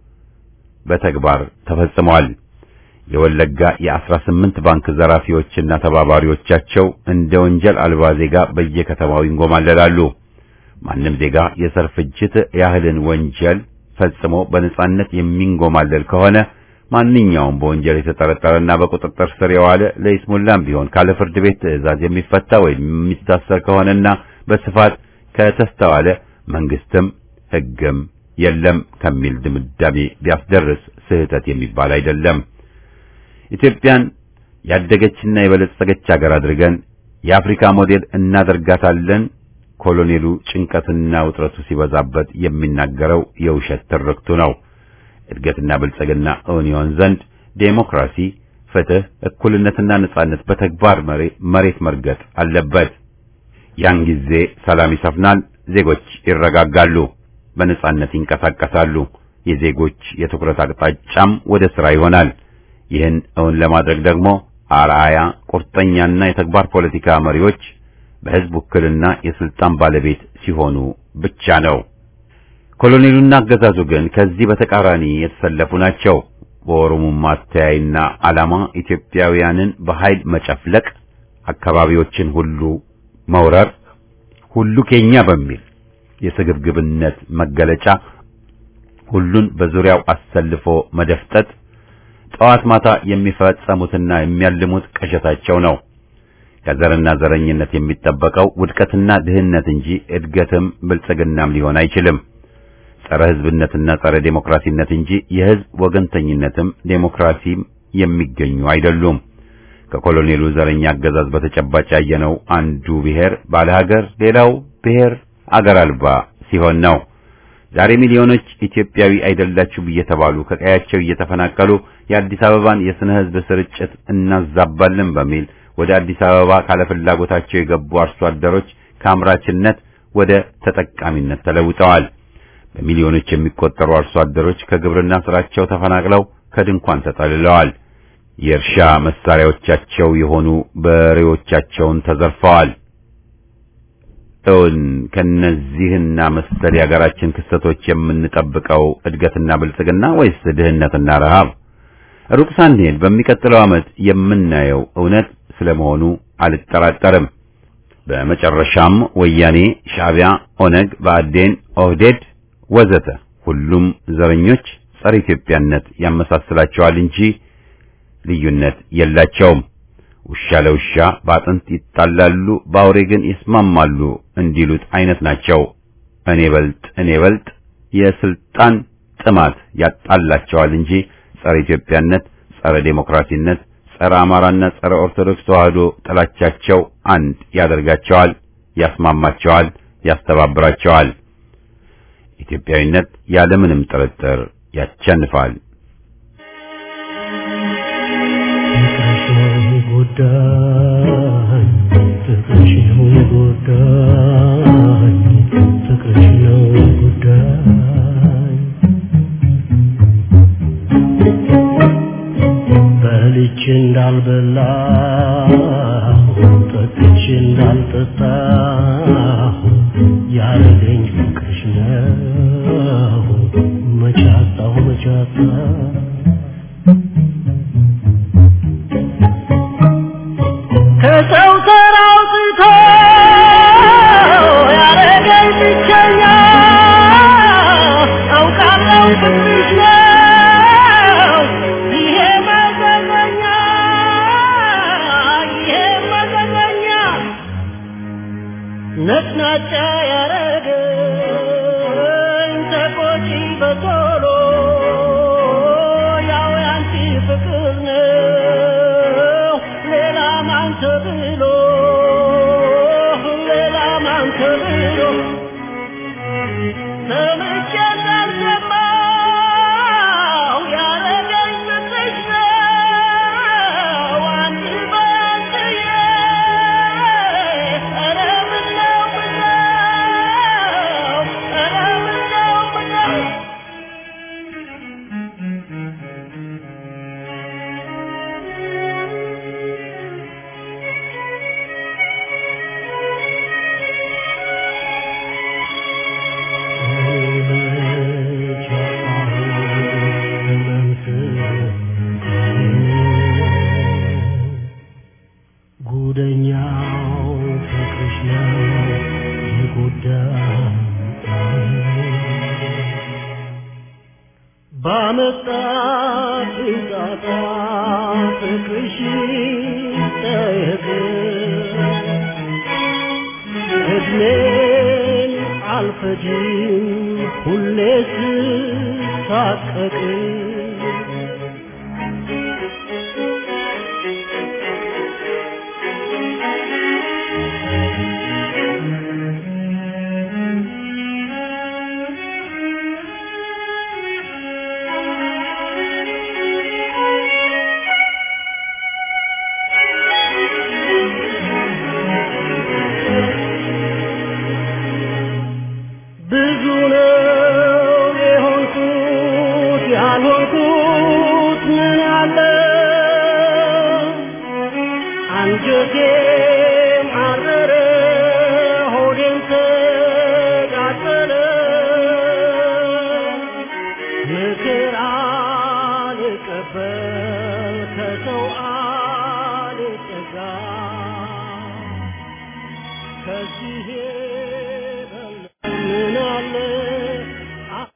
በተግባር ተፈጽሟል። የወለጋ የአስራ ስምንት ባንክ ዘራፊዎችና ተባባሪዎቻቸው እንደ ወንጀል አልባ ዜጋ በየከተማው ይንጎማለላሉ። ማንም ዜጋ የዘር ፍጅት ያህልን ወንጀል ፈጽሞ በነጻነት የሚንጎማለል ከሆነ ማንኛውም በወንጀል የተጠረጠረና በቁጥጥር ስር የዋለ ለይስሙላም ቢሆን ካለ ፍርድ ቤት ትዕዛዝ የሚፈታ ወይም የሚታሰር ከሆነና በስፋት ከተስተዋለ መንግስትም ህግም የለም ከሚል ድምዳሜ ቢያስደርስ ስህተት የሚባል አይደለም። ኢትዮጵያን ያደገችና የበለጸገች ሀገር አድርገን የአፍሪካ ሞዴል እናደርጋታለን። ኮሎኔሉ ጭንቀትና ውጥረቱ ሲበዛበት የሚናገረው የውሸት ትርክቱ ነው። እድገትና ብልጽግና እውን ይሆን ዘንድ ዴሞክራሲ፣ ፍትህ፣ እኩልነትና ነጻነት በተግባር መሬት መርገጥ አለበት። ያን ጊዜ ሰላም ይሰፍናል፣ ዜጎች ይረጋጋሉ፣ በነጻነት ይንቀሳቀሳሉ። የዜጎች የትኩረት አቅጣጫም ወደ ስራ ይሆናል። ይህን እውን ለማድረግ ደግሞ አርአያ ቁርጠኛና የተግባር ፖለቲካ መሪዎች በህዝብ ውክልና የስልጣን ባለቤት ሲሆኑ ብቻ ነው። ኮሎኔሉና አገዛዙ ግን ከዚህ በተቃራኒ የተሰለፉ ናቸው። በኦሮሞማ አተያይና ዓላማ ኢትዮጵያውያንን በኃይል መጨፍለቅ፣ አካባቢዎችን ሁሉ መውረር፣ ሁሉ ኬኛ በሚል የስግብግብነት መገለጫ ሁሉን በዙሪያው አሰልፎ መደፍጠጥ ጠዋት ማታ የሚፈጸሙትና የሚያልሙት ቅዠታቸው ነው። ከዘርና ዘረኝነት የሚጠበቀው ውድቀትና ድህነት እንጂ እድገትም ብልጽግናም ሊሆን አይችልም። ጸረ ሕዝብነትና ጸረ ዴሞክራሲነት እንጂ የሕዝብ ወገንተኝነትም ዴሞክራሲም የሚገኙ አይደሉም። ከኮሎኔሉ ዘረኛ አገዛዝ በተጨባጭ ያየነው አንዱ ብሔር ባለ ሀገር፣ ሌላው ብሔር አገር አልባ ሲሆን ነው። ዛሬ ሚሊዮኖች ኢትዮጵያዊ አይደላችሁም እየተባሉ ከቀያቸው እየተፈናቀሉ የአዲስ አበባን የስነ ሕዝብ ስርጭት እናዛባለን በሚል ወደ አዲስ አበባ ካለፍላጎታቸው የገቡ አርሶ አደሮች ከአምራችነት ወደ ተጠቃሚነት ተለውጠዋል። በሚሊዮኖች የሚቆጠሩ አርሶ አደሮች ከግብርና ስራቸው ተፈናቅለው ከድንኳን ተጠልለዋል። የእርሻ መሳሪያዎቻቸው የሆኑ በሬዎቻቸውን ተዘርፈዋል። እውን ከነዚህና መሰል የሀገራችን ክስተቶች የምንጠብቀው እድገትና ብልጽግና ወይስ ድህነትና ረሃብ? ሩቅ ሳንሄድ በሚቀጥለው ዓመት የምናየው እውነት ስለመሆኑ አልጠራጠርም። በመጨረሻም ወያኔ፣ ሻዕቢያ፣ ኦነግ፣ ብአዴን፣ ኦህዴድ ወዘተ ሁሉም ዘረኞች ጸረ ኢትዮጵያነት ያመሳስላቸዋል እንጂ ልዩነት የላቸውም። ውሻ ለውሻ በአጥንት ይጣላሉ፣ በአውሬ ግን ይስማማሉ እንዲሉት አይነት ናቸው። እኔ በልጥ እኔ በልጥ የስልጣን ጥማት ያጣላቸዋል እንጂ ጸረ ኢትዮጵያነት፣ ጸረ ዴሞክራሲነት፣ ጸረ አማራና ጸረ ኦርቶዶክስ ተዋህዶ ጥላቻቸው አንድ ያደርጋቸዋል፣ ያስማማቸዋል፣ ያስተባብራቸዋል። ኢትዮጵያዊነት ያለምንም ጥርጥር ያቸንፋል። ጉዳይ ፍቅርሽ ነው ጉዳይ ፍቅርሽ ነው ጉዳይ በልቼ እንዳልበላ ጠጥቼ እንዳልጠጣ ያረገኝ ፍቅርሽ ነው መቻጣሁ መቻጣ ከሰው ተራውጥቶ ያረገኝ ብቸኛ አውቃለሁ ፍቅርሽ ነው ይሄ መዘዘኛ ይሄ መዘዘኛ ነጭናጫ ያረገኝ ተቆጪ በቶሎ ያው ያንቺ ፍቅር ነው ሌላ ማን ተብሎ ሌላ ማን ተብሎ ሰምቼ እንዳልሰማው ያረገኝ ፍቅርሽ ነው አንድ በአንድዬ ኧረ ምነው ምነው ኧረ ምነው ምነው ጉደኛው ፍቅርሽ ነው የጎዳኝ ባመጣት ጣጣ ፍቅርሽ ጠየቅ እድሜን አልፈጅም ሁሌ ስሳቀቅ ብዙ ነው የሆንኩት ያልሆንኩት ምን አለ አንጀቴም አረረ ሆዴም ተቃጠለ ምክር አልቀበል ከሰው አልጠጋ ከዚህ